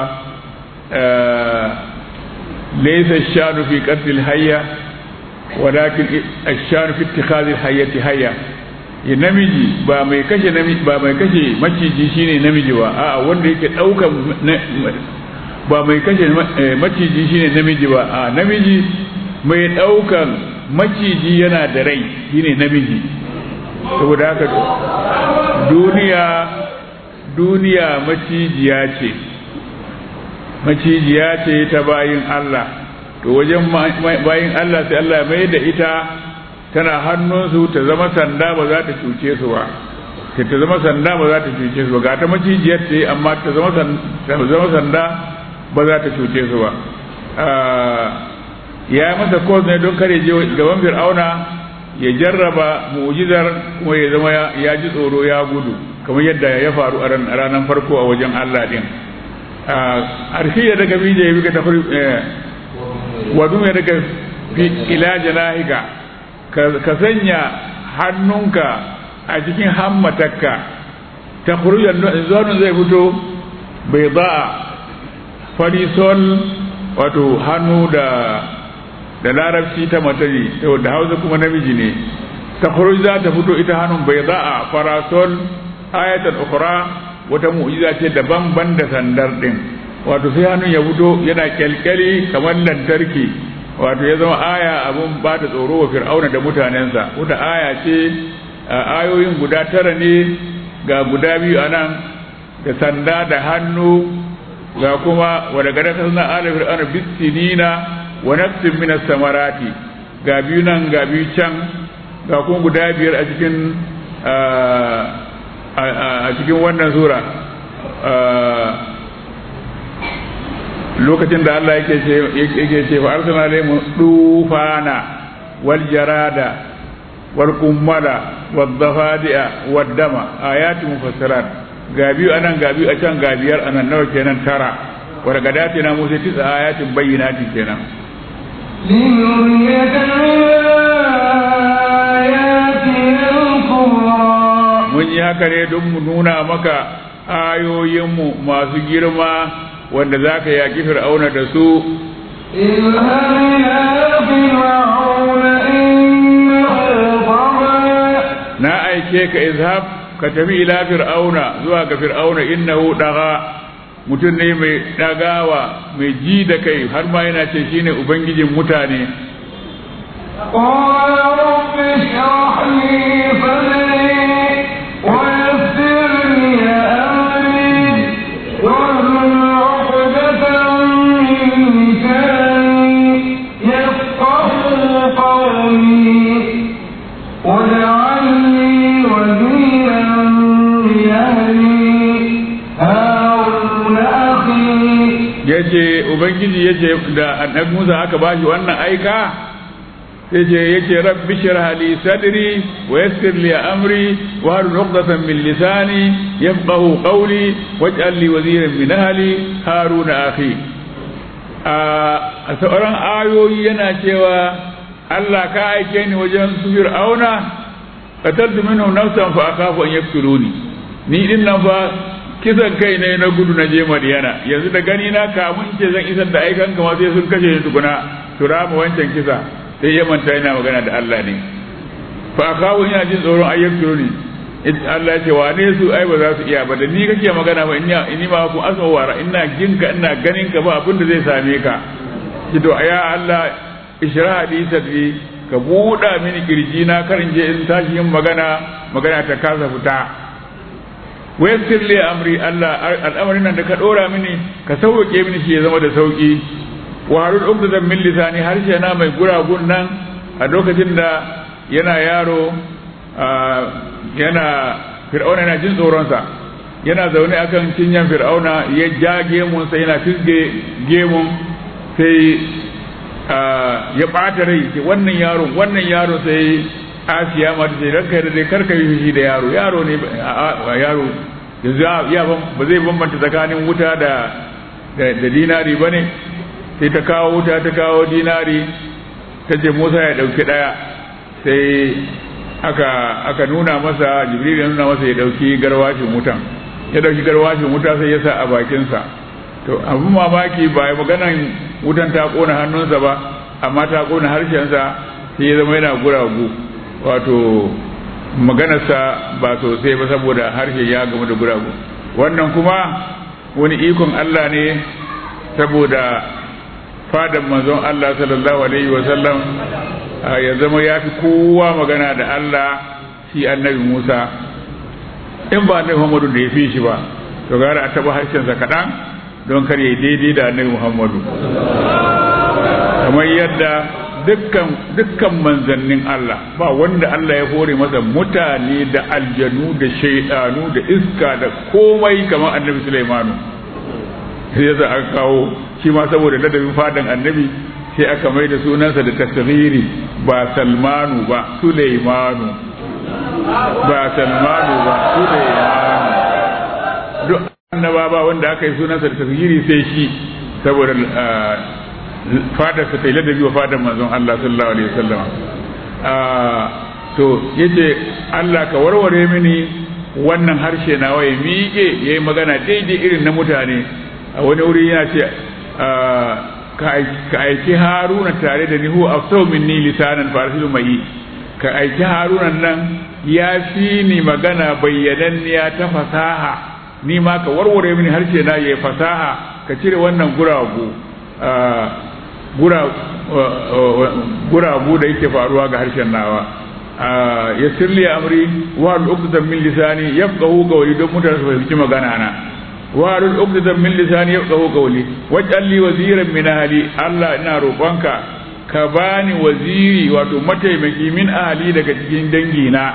Speaker 2: laysa shanu fi qatl hayya walakin ash-shanu fi ittikhadhi hayyati hayya ya namiji ba mai kashe namiji ba mai kashe maciji shine namiji ba a'a wanda yake daukan ba mai kashe maciji shine namiji ba a namiji mai daukan maciji yana da rai shine namiji saboda haka duniya duniya macijiya ce macijiya ce ta bayin Allah to wajen bayin Allah sai Allah mai da ita tana hannunsu ta zama sanda ba za ta cuce su ba ta zama sanda ba za ta cuce su ba ga ta macijiyar ce amma ta zama sanda ba za ta cuce su ba ya masa kos ne don kare je gaban fir'auna ya jarraba mu'jizar kuma ya zama ya ji tsoro ya gudu kamar yadda ya faru a ranar farko a wajen Allah din arshi da daga bije ya bika tafri wadu ya daga ila janahika ka sanya hannunka a cikin hammatakka ta kurujan zonin zai fito bai za'a farisol wato hannu da da larabci ta matari da hausa kuma namiji ne ta za ta fito ita hannun bai za'a farasol ayatan ukura wata mu'jiza ce daban ban da sandar din wato sai hannun ya fito yana kyalkyali kamar lantarki wato ya zama aya abun ba da tsoro wa fir'auna da mutanensa wata aya ce ayoyin guda tara ne ga guda biyu a nan da sanda da hannu ga kuma wadda gada ta suna ala fir'auna bisinina wa nafsin min samarati ga biyu nan ga biyu can ga kuma guda biyar a cikin a cikin wannan sura lokacin da Allah yake ce yake ce fa arsalna alayhim dufana wal jarada wal kummala wad dafadi'a wad dama ayati mufassirat ga biyu anan ga biyu a can ga biyar anan nawa kenan tara wa daga dati na musa tisa ayatin bayyinati kenan
Speaker 3: لنريك من آياتنا الكبرى
Speaker 2: mun yi haka ne don mu nuna maka ayoyinmu masu girma wanda za ka yaƙi fir'auna da su
Speaker 3: اذهب إلى فرعون إنه طغى
Speaker 2: na aike ka izhab ka tafi ila fir'auna zuwa ga fir'auna innahu daga mutum ne mai dagawa mai ji da kai har ma yana ce shine ubangijin mutane
Speaker 3: قال رب اشرح لي صدري ويسر لي أمري واحلل عقدة من لساني يفقه قولي واجعل لي وزيرا من أهلي هارون أخي
Speaker 2: yace ubangiji yace da annabi Musa aka bashi wannan aika sai ce yace rabbi shrah li sadri wa yassir li amri wa hal 'uqdatan min lisani yafqahu qawli waj'al li waziran min ahli haruna akhi a sauran ayoyi yana cewa Allah ka aike ni wajen su fir'auna qataltu minhum nafsan fa akhafu an yaqtuluni ni din nan fa kisan kai ne na gudu na je Madiyana yanzu da gani na kamun ce zan isar da aikan kama sai sun kashe ni tukuna tura mu wancan kisa sai ya manta yana magana da Allah ne fa akhafu ina jin tsoron ayyuktuluni Allah ya ce wane su ai ba za su iya ba da ni kake magana ba ina ni ma ku asma wara ina jinka ina ganin ka ba abin da zai same ka ki to ya Allah ishra li sadri ka buɗa mini kirji na karin je in tashi yin magana magana ta kasa fita wayassir li amri Allah al'amarin nan da ka dora mini ka sauke mini shi ya zama da sauki wa harul uqdatan min lisani harshe na mai guragun nan a lokacin da yana yaro yana fir'auna yana jin tsoronsa yana zaune akan cinyan fir'auna ya ja gemunsa yana fisge gemun sai ya ɓata rai ce wannan yaro wannan yaro sai asiya ma ce ranka da dai karka yi shi da yaro yaro ne yaro yanzu ya ba zai bambanta tsakanin wuta da da dinari ba ne sai ta kawo wuta ta kawo dinari ta ce musa ya ɗauki ɗaya sai aka aka nuna masa jibril ya nuna masa ya ɗauki garwashin wutan ya ɗauki garwashin wuta sai ya sa a bakinsa to abin mamaki ba ya maganan wutan ta kona hannunsa ba amma ta kona harshensa sai ya zama yana guragu wato maganarsa ba sosai ba saboda harshe ya gamu da guragu wannan kuma wani ikon Allah ne saboda fadan manzon Allah sallallahu alaihi wa sallam ya zama ya fi kowa magana da Allah shi annabi Musa in ba annabi Muhammadu da ya fi shi ba to gara a taba harshensa kaɗan don kar ya daidai da annabi Muhammadu kamar yadda dukkan dukkan manzannin Allah ba wanda Allah ya hore masa mutane da aljanu da shaidanu da iska da komai kamar annabi Sulaimanu sai yasa aka kawo shi ma saboda ladabin fadan annabi sai aka mai da sunansa da tasghiri ba Salmanu ba Sulaimanu ba Salmanu ba Sulaimanu duk annaba ba wanda aka yi sunansa da tasghiri sai shi saboda fadar sa ta ladabi wa fadar manzon Allah sallallahu alaihi wasallam to yace Allah ka warware mini wannan harshe nawa ya miƙe yayi magana daidai irin na mutane a wani wuri yana ce ka aiki haruna tare da ni huwa afsau minni lisanan farsilu mai ka aiki haruna nan ya fi ni magana bayyananniya ta fasaha ni ma ka warware mini harshe na yayi fasaha ka cire wannan guragu guragu da yake faruwa ga harshen nawa ya sirli amri wa al-uqdatan min lisani yafqahu qawli don mutane su fahimci magana na wa al-uqdatan min lisani yafqahu qawli waj'al li waziran min ahli Allah ina roƙonka ka bani waziri wato mataimaki min ahli daga cikin dangi na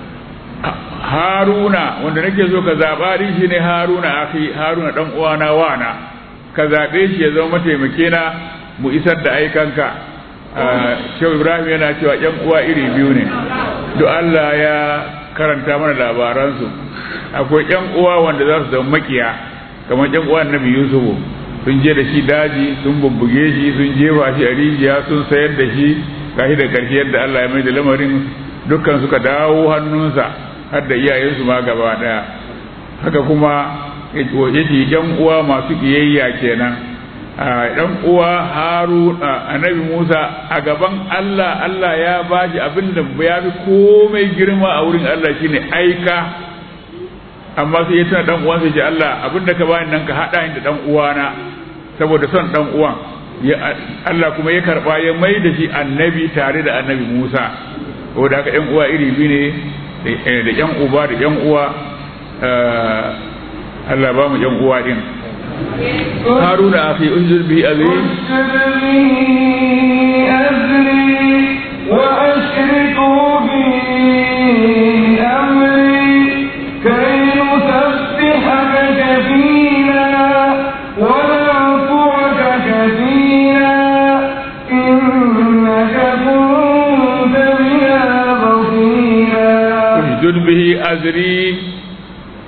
Speaker 2: Haruna wanda nake so ka zaba shi ne Haruna akhi Haruna dan uwana wana ka zabe shi ya zama mataimake na mu isar da aikanka shehu ibrahim yana cewa yan uwa iri biyu ne duk allah ya karanta mana labaransu akwai yan uwa wanda za su zama makiya kamar yan uwa annabi yusufu sun je da shi daji sun bubbuge shi sun jefa shi a rijiya sun sayar da shi gashi da karshe yadda allah ya mai da lamarin dukkan suka dawo hannunsa har da iyayensu ma gaba daya haka kuma yace yan uwa masu kiyayya kenan dan uwa haru annabi musa a gaban allah allah ya bashi abin da ya fi komai girma a wurin allah shine aika amma sai ya tana dan uwan sai ce allah abin da ka bani nan ka hada ni da dan uwana saboda son dan uwan allah kuma ya karba ya mai da shi annabi tare da annabi musa saboda haka yan uwa iri biyu ne da yan uba da yan uwa allah ba mu yan uwa din هارون أخي أنزل به أذري
Speaker 3: أذري وأشركه في أمري كي نسبحك كثيرا ونذكرك كثيرا إنك كنت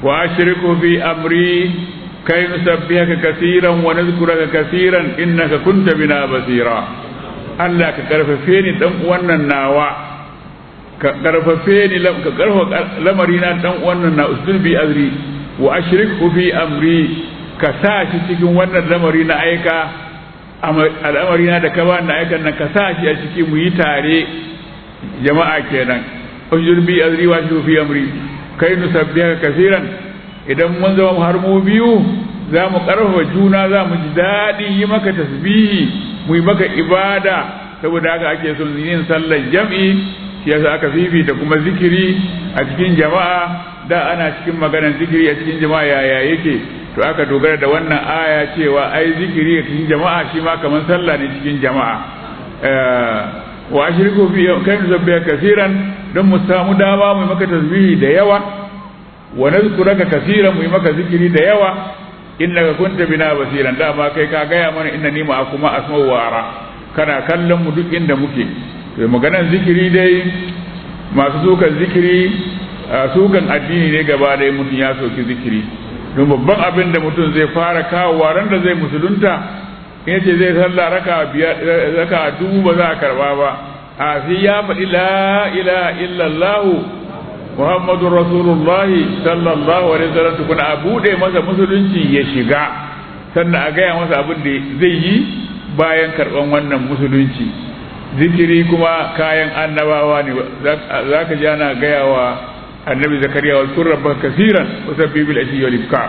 Speaker 2: wa ashriku fi amri kai nusabbihaka kaseeran wa nadhkuraka kaseeran innaka kunta bina basira Allah ka karfafe ni dan wannan nawa ka karfafe ni ka karfafa lamari na dan wannan na usbi azri wa ashriku fi amri ka sa shi cikin wannan lamari na aika al'amari na da ka ba na aikan nan ka sa shi a ciki mu yi tare jama'a kenan ujur bi azri wa shi fi amri kai nu sabbiha kaseeran idan mun zama har mu biyu za mu karfafa juna za mu ji daɗi yi maka tasbihi mu yi maka ibada saboda haka ake son yin sallar jam'i shi yasa aka fifita kuma zikiri a cikin jama'a da ana cikin maganar zikiri a cikin jama'a yaya yake to aka dogara da wannan aya cewa ai zikiri a cikin jama'a shi ma kamar sallah ne cikin jama'a wa ashriku fi kai nusabbiha kaseeran don mu samu dama mu maka tasbihi da yawa wa nazkuraka kaseeran mu maka zikiri da yawa innaka kunta bina basiran dama kai ka gaya mana innani ma kuma asma'u wa ara kana kallon mu duk inda muke to maganar zikiri dai masu sukan zikiri sukan addini ne gaba da mutum ya soki zikiri don babban abin da mutum zai fara kawo ran da zai musulunta in ce zai sallah raka biyar raka dubu ba za a karba ba a sai ya faɗi la ilaha illallah muhammadur rasulullah sallallahu alaihi wasallam tukuna a bude masa musulunci ya shiga sannan a gaya masa abin da zai yi bayan karban wannan musulunci zikiri kuma kayan annabawa ne za ka ji ana gaya wa annabi zakariya wal kurra ba kasiran wasabbi bil ashi wal ibkar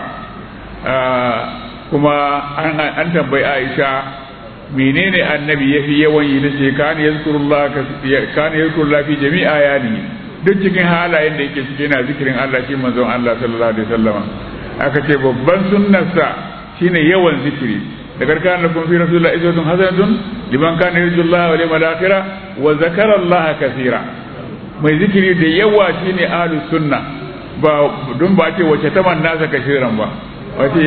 Speaker 2: kuma an tambayi aisha menene annabi yafi yawan yi tace kana yazkurullah kana yazkurullah fi jami'a yani duk cikin halayen da yake cikin yana zikirin Allah shi manzon Allah sallallahu alaihi wasallam aka ce babban sunnarsa shine yawan zikiri da karkan lakum fi rasulillah izatun hasanatun liman kana yarjullaha wal yawmal akhir wa zakara Allah kaseera mai zikiri da yawa shine ahlus sunna ba don ba ce wace taman nasa kashiran ba wace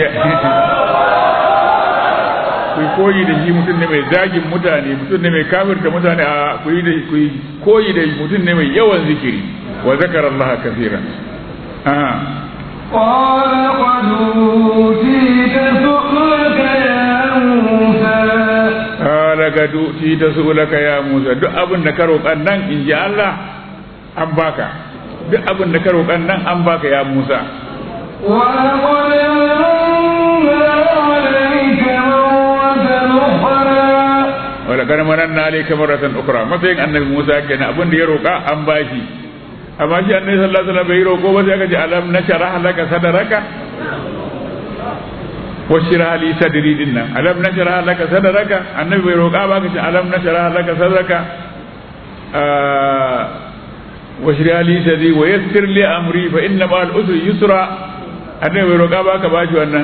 Speaker 2: ku koyi da shi mutum ne mai zagin mutane mutum ne mai kafirta mutane a ku yi da ku koyi da mutum ne mai yawan zikiri wa zakara Allah kaseeran aha
Speaker 3: قال قد أوتيت سؤلك يا موسى
Speaker 2: قال قد أوتيت سؤلك يا موسى duk abin da ka roƙan nan in ji Allah an baka duk abin da ka roƙan nan an baka ya Musa
Speaker 3: ولقد مننا عليك مرة
Speaker 2: wala kana mananna alayka marratan
Speaker 3: أخرى
Speaker 2: ukhra matsayin annabi Musa kenan abin da ya roƙa an bashi amma shi annabi sallallahu alaihi wasallam bai roƙo ba sai aka ce alam nashrah laka sadraka washrah li sadri din nan alam nashrah laka sadraka annabi bai roƙa ba ka ce alam nashrah laka sadraka washrah li sadri wa yassir li amri fa inna ma al usri yusra annabi bai roƙa ba ka bashi wannan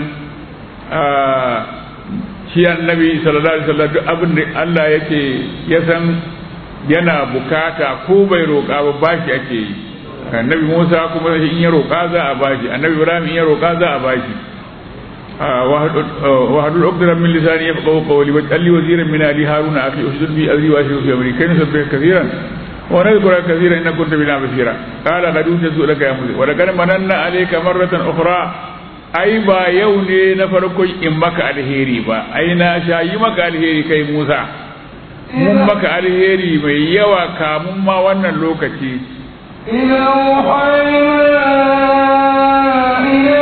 Speaker 2: shi annabi sallallahu alaihi wasallam duk abin da Allah yake ya san yana bukata ko bai roƙa ba bashi ake yi annabi Musa kuma in ya roƙa za a bashi annabi Ibrahim in ya roƙa za a bashi wa hadul uqdara min lisani yafqahu qawli wa alli waziran min ali haruna akhi ushdud bi azri wa ashru fi amri kayna sabbih kathiran wa nadhkura kathiran innaka kunta bina basira qala qad utitu laka ya musa wa laqad mananna alayka marratan ukhra ai ba yau ne na farkon in maka alheri ba ai na sha yi maka alheri kai Musa mun maka alheri mai yawa kamun ma wannan lokaci
Speaker 3: إذا أوحينا إلى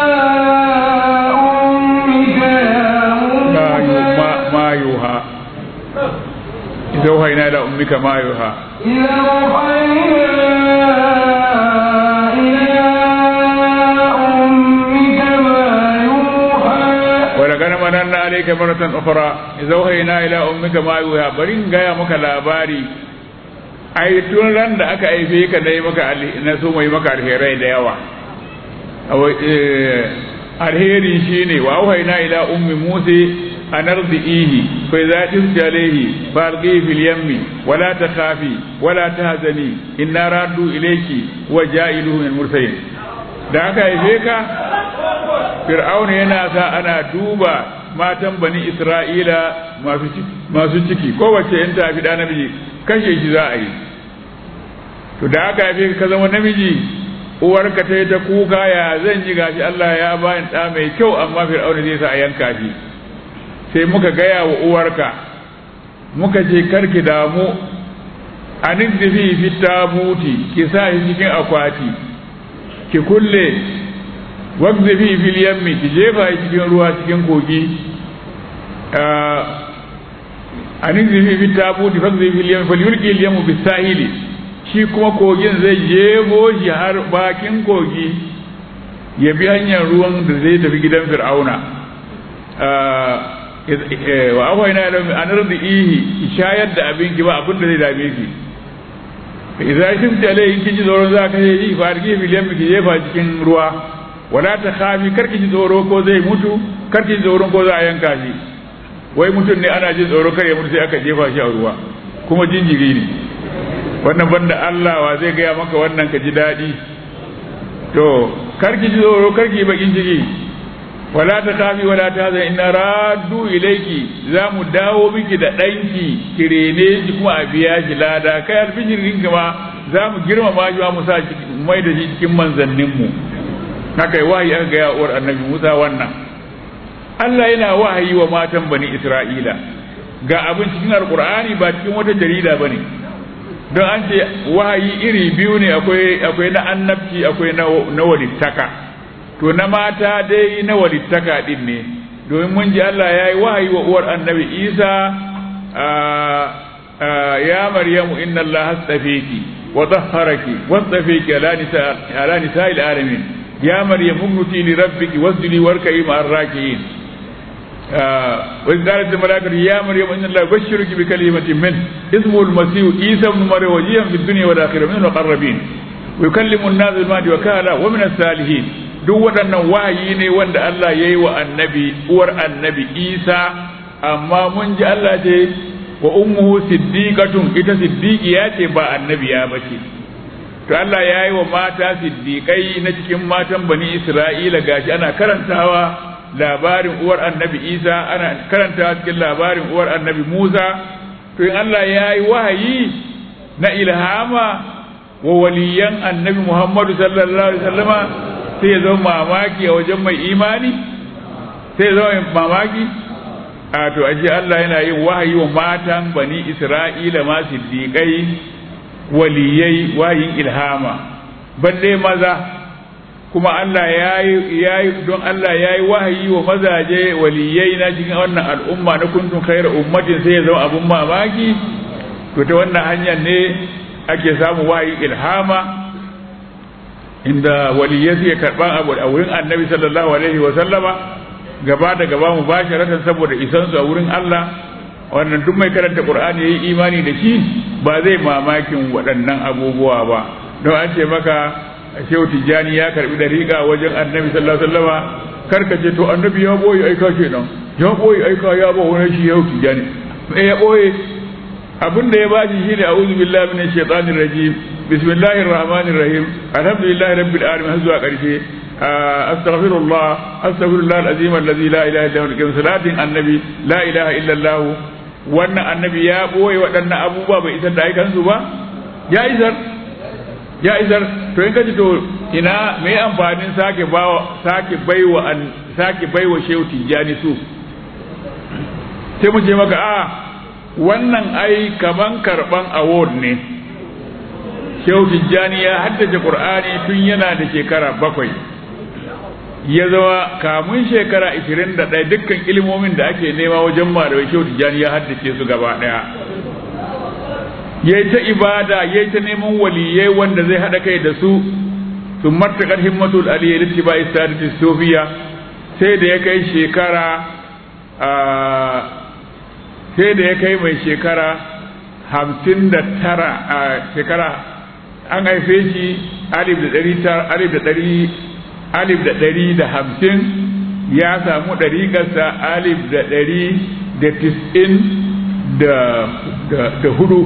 Speaker 3: أمك يا
Speaker 2: ma
Speaker 3: موسى
Speaker 2: yu- ma ma yuha idza wahayna ila ummika ma yuha
Speaker 3: إذا أوحينا إلى أمك ما يوحى
Speaker 2: wa laqad mananna alayka maratan ukhra idza wahayna ila ummika ma yuha bari in gaya maka labari ai tun ran da aka aife ka dai maka alhe- na so mai maka alherai da yawa Awa- eh, alheri shine wa wahayna ila ummi musa an ardihi fa idza tifti alayhi fa alqihi fil yammi wa la takhafi wa la tahzani inna raddu ilayki wa ja'iluhu min mursalin da aka haife ka fir'auna yana sa ana duba matan bani isra'ila masu ciki masu ciki kowace in ta fi da namiji kashe shi za a yi to da aka haife ka zama namiji uwarka ta yi ta kuka ya zan yi gashi Allah ya bani ɗa mai kyau amma fir'auna zai sa a yanka shi sai muka gaya wa uwarka muka ce karki damu a nizzifi fi tabuti ki sa shi cikin akwati ki kulle waqzifi fil yammi ki jefa shi cikin ruwa cikin kogi a nizzifi fi tabuti waqzifi fil yammi falyulqi al yammu bis sahili shi kuma kogin zai jebo shi har bakin kogi ya bi hanyar ruwan da zai tafi gidan fir'auna wa akwai na an ihi shayar da abin ki ba abin da zai dame ki idan shi ta lai kin ji tsoron za ka yi fa arki filiyan ki jefa cikin ruwa wala ta khafi karki ji tsoro ko zai mutu karki ji tsoron ko za a yanka shi wai mutum ne ana jin tsoro kar ya mutu sai aka jefa shi a ruwa kuma jinjiri ne wannan banda Allah wa zai gaya maka wannan ka ji daɗi to karki ji tsoro karki bakin ciki wala ta kafi wala ta zai ina raddu ilaiki za mu dawo miki da ɗanki ki rene shi kuma a biya shi lada kai alfijirin ma za mu girmama shi mu sa mai da shi cikin manzanninmu haka yi wahayi aka gaya uwar annabi musa wannan Allah yana wahayi wa matan bani isra'ila ga abin cikin alkur'ani ba cikin wata jarida bane don an ce wahayi iri biyu ne akwai na annabci akwai na walittaka to na mata dai na walittaka din ne domin mun ji Allah ya yi wahayi wa uwar annabi isa ya maryamu inna Allah hastafeki wa tahharaki wastafeki ala nisa'il alamin ya maryam umnuti li rabbiki wasjudi warka'i ma'ar raki'in وإذ قالت الملائكة يا مريم إن الله يبشرك بكلمة منه اسمه المسيح عيسى ابن مريم وجيها في الدنيا والآخرة من المقربين ويكلم الناس المهدي وكهلا ومن الصالحين duk waɗannan wahayi ne wanda Allah ya yi wa annabi uwar annabi Isa amma mun ji Allah ce wa ummuhu siddiqatun ita siddiqiya ce ba annabiya ba ce to Allah ya yi wa mata siddiqai na cikin matan bani Isra'ila gashi ana karantawa labarin uwar annabi isa ana karanta cikin labarin uwar annabi musa to in allah ya yi wahayi na ilhama wa waliyan annabi muhammadu sallallahu alaihi wasallama sai ya zama mamaki a wajen mai imani sai ya zama mamaki a to aji allah yana yin wahayi wa matan bani isra'ila ma siddiƙai waliyai wahayin ilhama balle maza kuma Allah ya yi don Allah ya yi wahayi wa mazaje waliyai na cikin wannan al'umma na kuntun khairu ummatin sai ya zama abun mamaki to ta wannan hanyar ne ake samu wahayi ilhama inda waliyai suke karban abu a wurin annabi sallallahu alaihi wa sallama gaba da gaba mu bashi ratan saboda isan su a wurin Allah wannan duk mai karanta Qur'ani yayi imani da shi ba zai mamakin waɗannan abubuwa ba don an ce maka shehu tijjani ya karbi dariƙa wajen annabi sallallahu alaihi wasallama karka ce to annabi ya boye aika kenan ya boye aika ya ba wani shi shehu tijjani eh ya boye abin da ya bashi shine a'udhu billahi minash shaitanir rajim bismillahir rahmanir rahim alhamdulillahi rabbil alamin har zuwa karshe astaghfirullah astaghfirullah alazim alladhi la ilaha illa huwa salatin annabi la ilaha illa allah wannan annabi ya boye waɗannan abubuwa bai isar da aikansu ba ya isar ya isar to in kaji to ina me amfanin sake bawa sake baiwa an sake baiwa shehu tijjani su sai mu ce maka a wannan ai kaman karban award ne shehu tijjani ya haddace qur'ani tun yana da shekara bakwai ya zama kamun shekara 21 dukkan ilimomin da ake nema wajen malamai shehu tijjani ya haddace su gaba daya ya ta ibada ya ta neman waliyai wanda zai haɗa kai da su sun martakar himmatul aliyya litti ba istadati sofiya sai da ya kai shekara sai da ya kai mai shekara hamsin da tara a shekara an haife shi alif da ɗari alif da ɗari alif da ɗari da hamsin ya samu ɗariƙarsa alif da ɗari da tis'in da hudu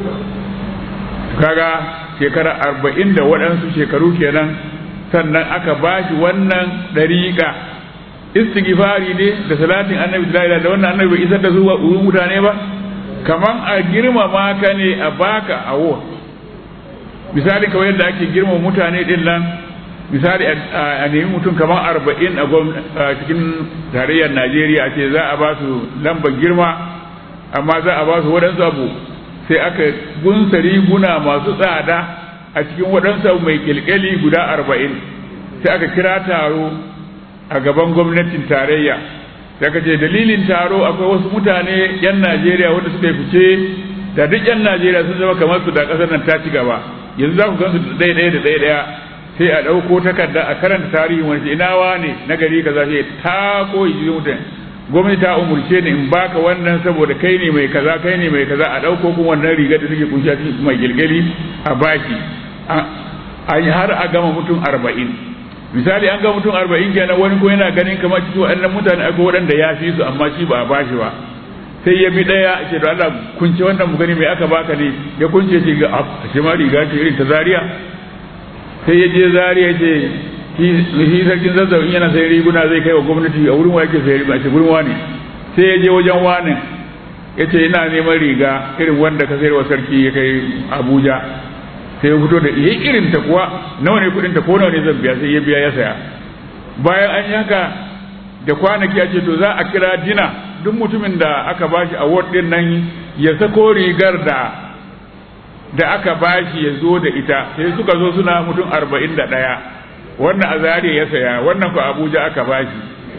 Speaker 2: kaga shekara arba'in da waɗansu shekaru kenan sannan aka ba shi wannan ɗariƙa istighfari ne da salatin annabi da da wannan annabi bai isar da su mutane ba kaman a girmama ka ne a baka awo misali kawai yadda ake girmama mutane din nan misali a nemi mutum kamar arba'in a cikin tarayyar najeriya ce za a ba su lambar girma amma za a ba su waɗansu abu sai aka gunsa riguna masu tsada a cikin waɗansu abu mai ƙilƙali guda arba'in sai aka kira taro a gaban gwamnatin tarayya sai aka ce dalilin taro akwai wasu mutane 'yan najeriya wanda suka yi fice da duk 'yan najeriya sun zama kamar su da ƙasar nan ta ci gaba yanzu za ku gansu da ɗaya ɗaya da ɗaya ɗaya sai a ɗauko takarda a karanta tarihin wani ina ne na gari kaza sai ta koyi jikin mutum gwamnati ta umurce ni in baka wannan saboda kai ne mai kaza kai ne mai kaza a ɗauko kuma wannan rigar da take kunshi a cikin mai gilgali a baki a har a gama mutum arba'in misali an gama mutum arba'in kenan wani ko yana ganin kamar cikin waɗannan mutane akwai waɗanda ya fi su amma shi ba a bashi ba sai ya bi ɗaya ce da Allah kunce wannan mu gani mai aka baka ne ya kunce ce ga a ce ma riga ce irin ta Zaria sai ya je Zaria ce shi sarkin zazzau in yana sai riguna zai kai wa gwamnati a wurin wa yake sai riga ce wurin wani sai ya je wajen wani ya ce ina neman riga irin wanda ka sayar wa sarki ya kai Abuja sai ya fito da iya irin ta kuwa nawa ne kudin ta ko nawa ne zan biya sai ya biya ya saya bayan an yi haka da kwanaki a ce to za a kira dina duk mutumin da aka bashi award din nan ya sako rigar da da aka bashi ya zo da ita sai suka zo suna mutum arba'in da ɗaya wannan a zariya ya saya wannan ko abuja aka bashi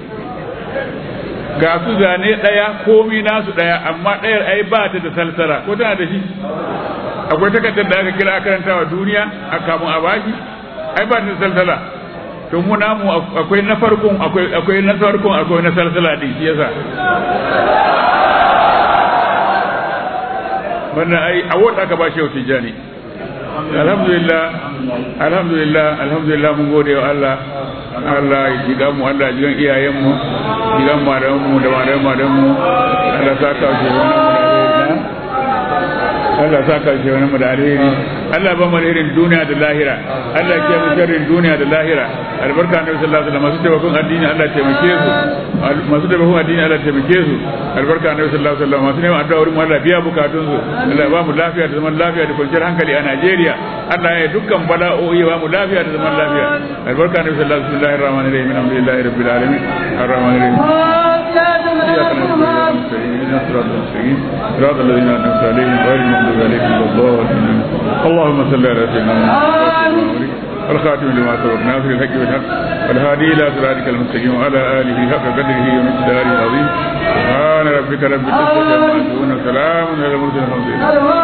Speaker 2: ga su zane ɗaya komi nasu ɗaya amma ɗayar ai ba ta da salsala ko tana da shi akwai takardar da aka kira karanta wa duniya a kamun a bashi ai ba ta da salsala to mu namu akwai na farkon akwai akwai na farkon akwai na salsala din shi yasa wannan ai a wata aka ba shi yau tijani alhamdulillah alhamdulillah alhamdulillah mun gode wa Allah Allah ya jiga mu Allah ya jigan iyayen mu jigan malaman mu da malaman malaman mu Allah saka shi wannan Allah saka shi wannan mu da alheri Allah ba mu alherin duniya da lahira Allah ya mu sharrin duniya da lahira albarka annabi sallallahu alaihi wasallam masu taimakon addini Allah ya taimake su masu taimakon addini Allah ya taimake su albarka annabi sallallahu alaihi wasallam masu neman addu'a wurin Allah biya bukatun su Allah ba mu lafiya da zaman lafiya da kwanciyar hankali a Najeriya Allah ya dukkan bala'o'i ba mu lafiya da zaman lafiya albarka annabi sallallahu alaihi wasallam rahmanir rahim alhamdulillahi rabbil alamin arrahmanir rahim إياك نعبد وإياك نستعين اهدنا الصراط المستقيم صراط الذين أنعمت عليهم غير المغضوب عليهم ولا الضالين اللهم صل على سيدنا محمد الخاتم لما سبق ناصر الحق بالحق والهادي الى صراطك المستقيم وعلى اله حق قدره ومقداره العظيم سبحان ربك رب العزه عما يصفون وسلام على المرسلين الحمد لله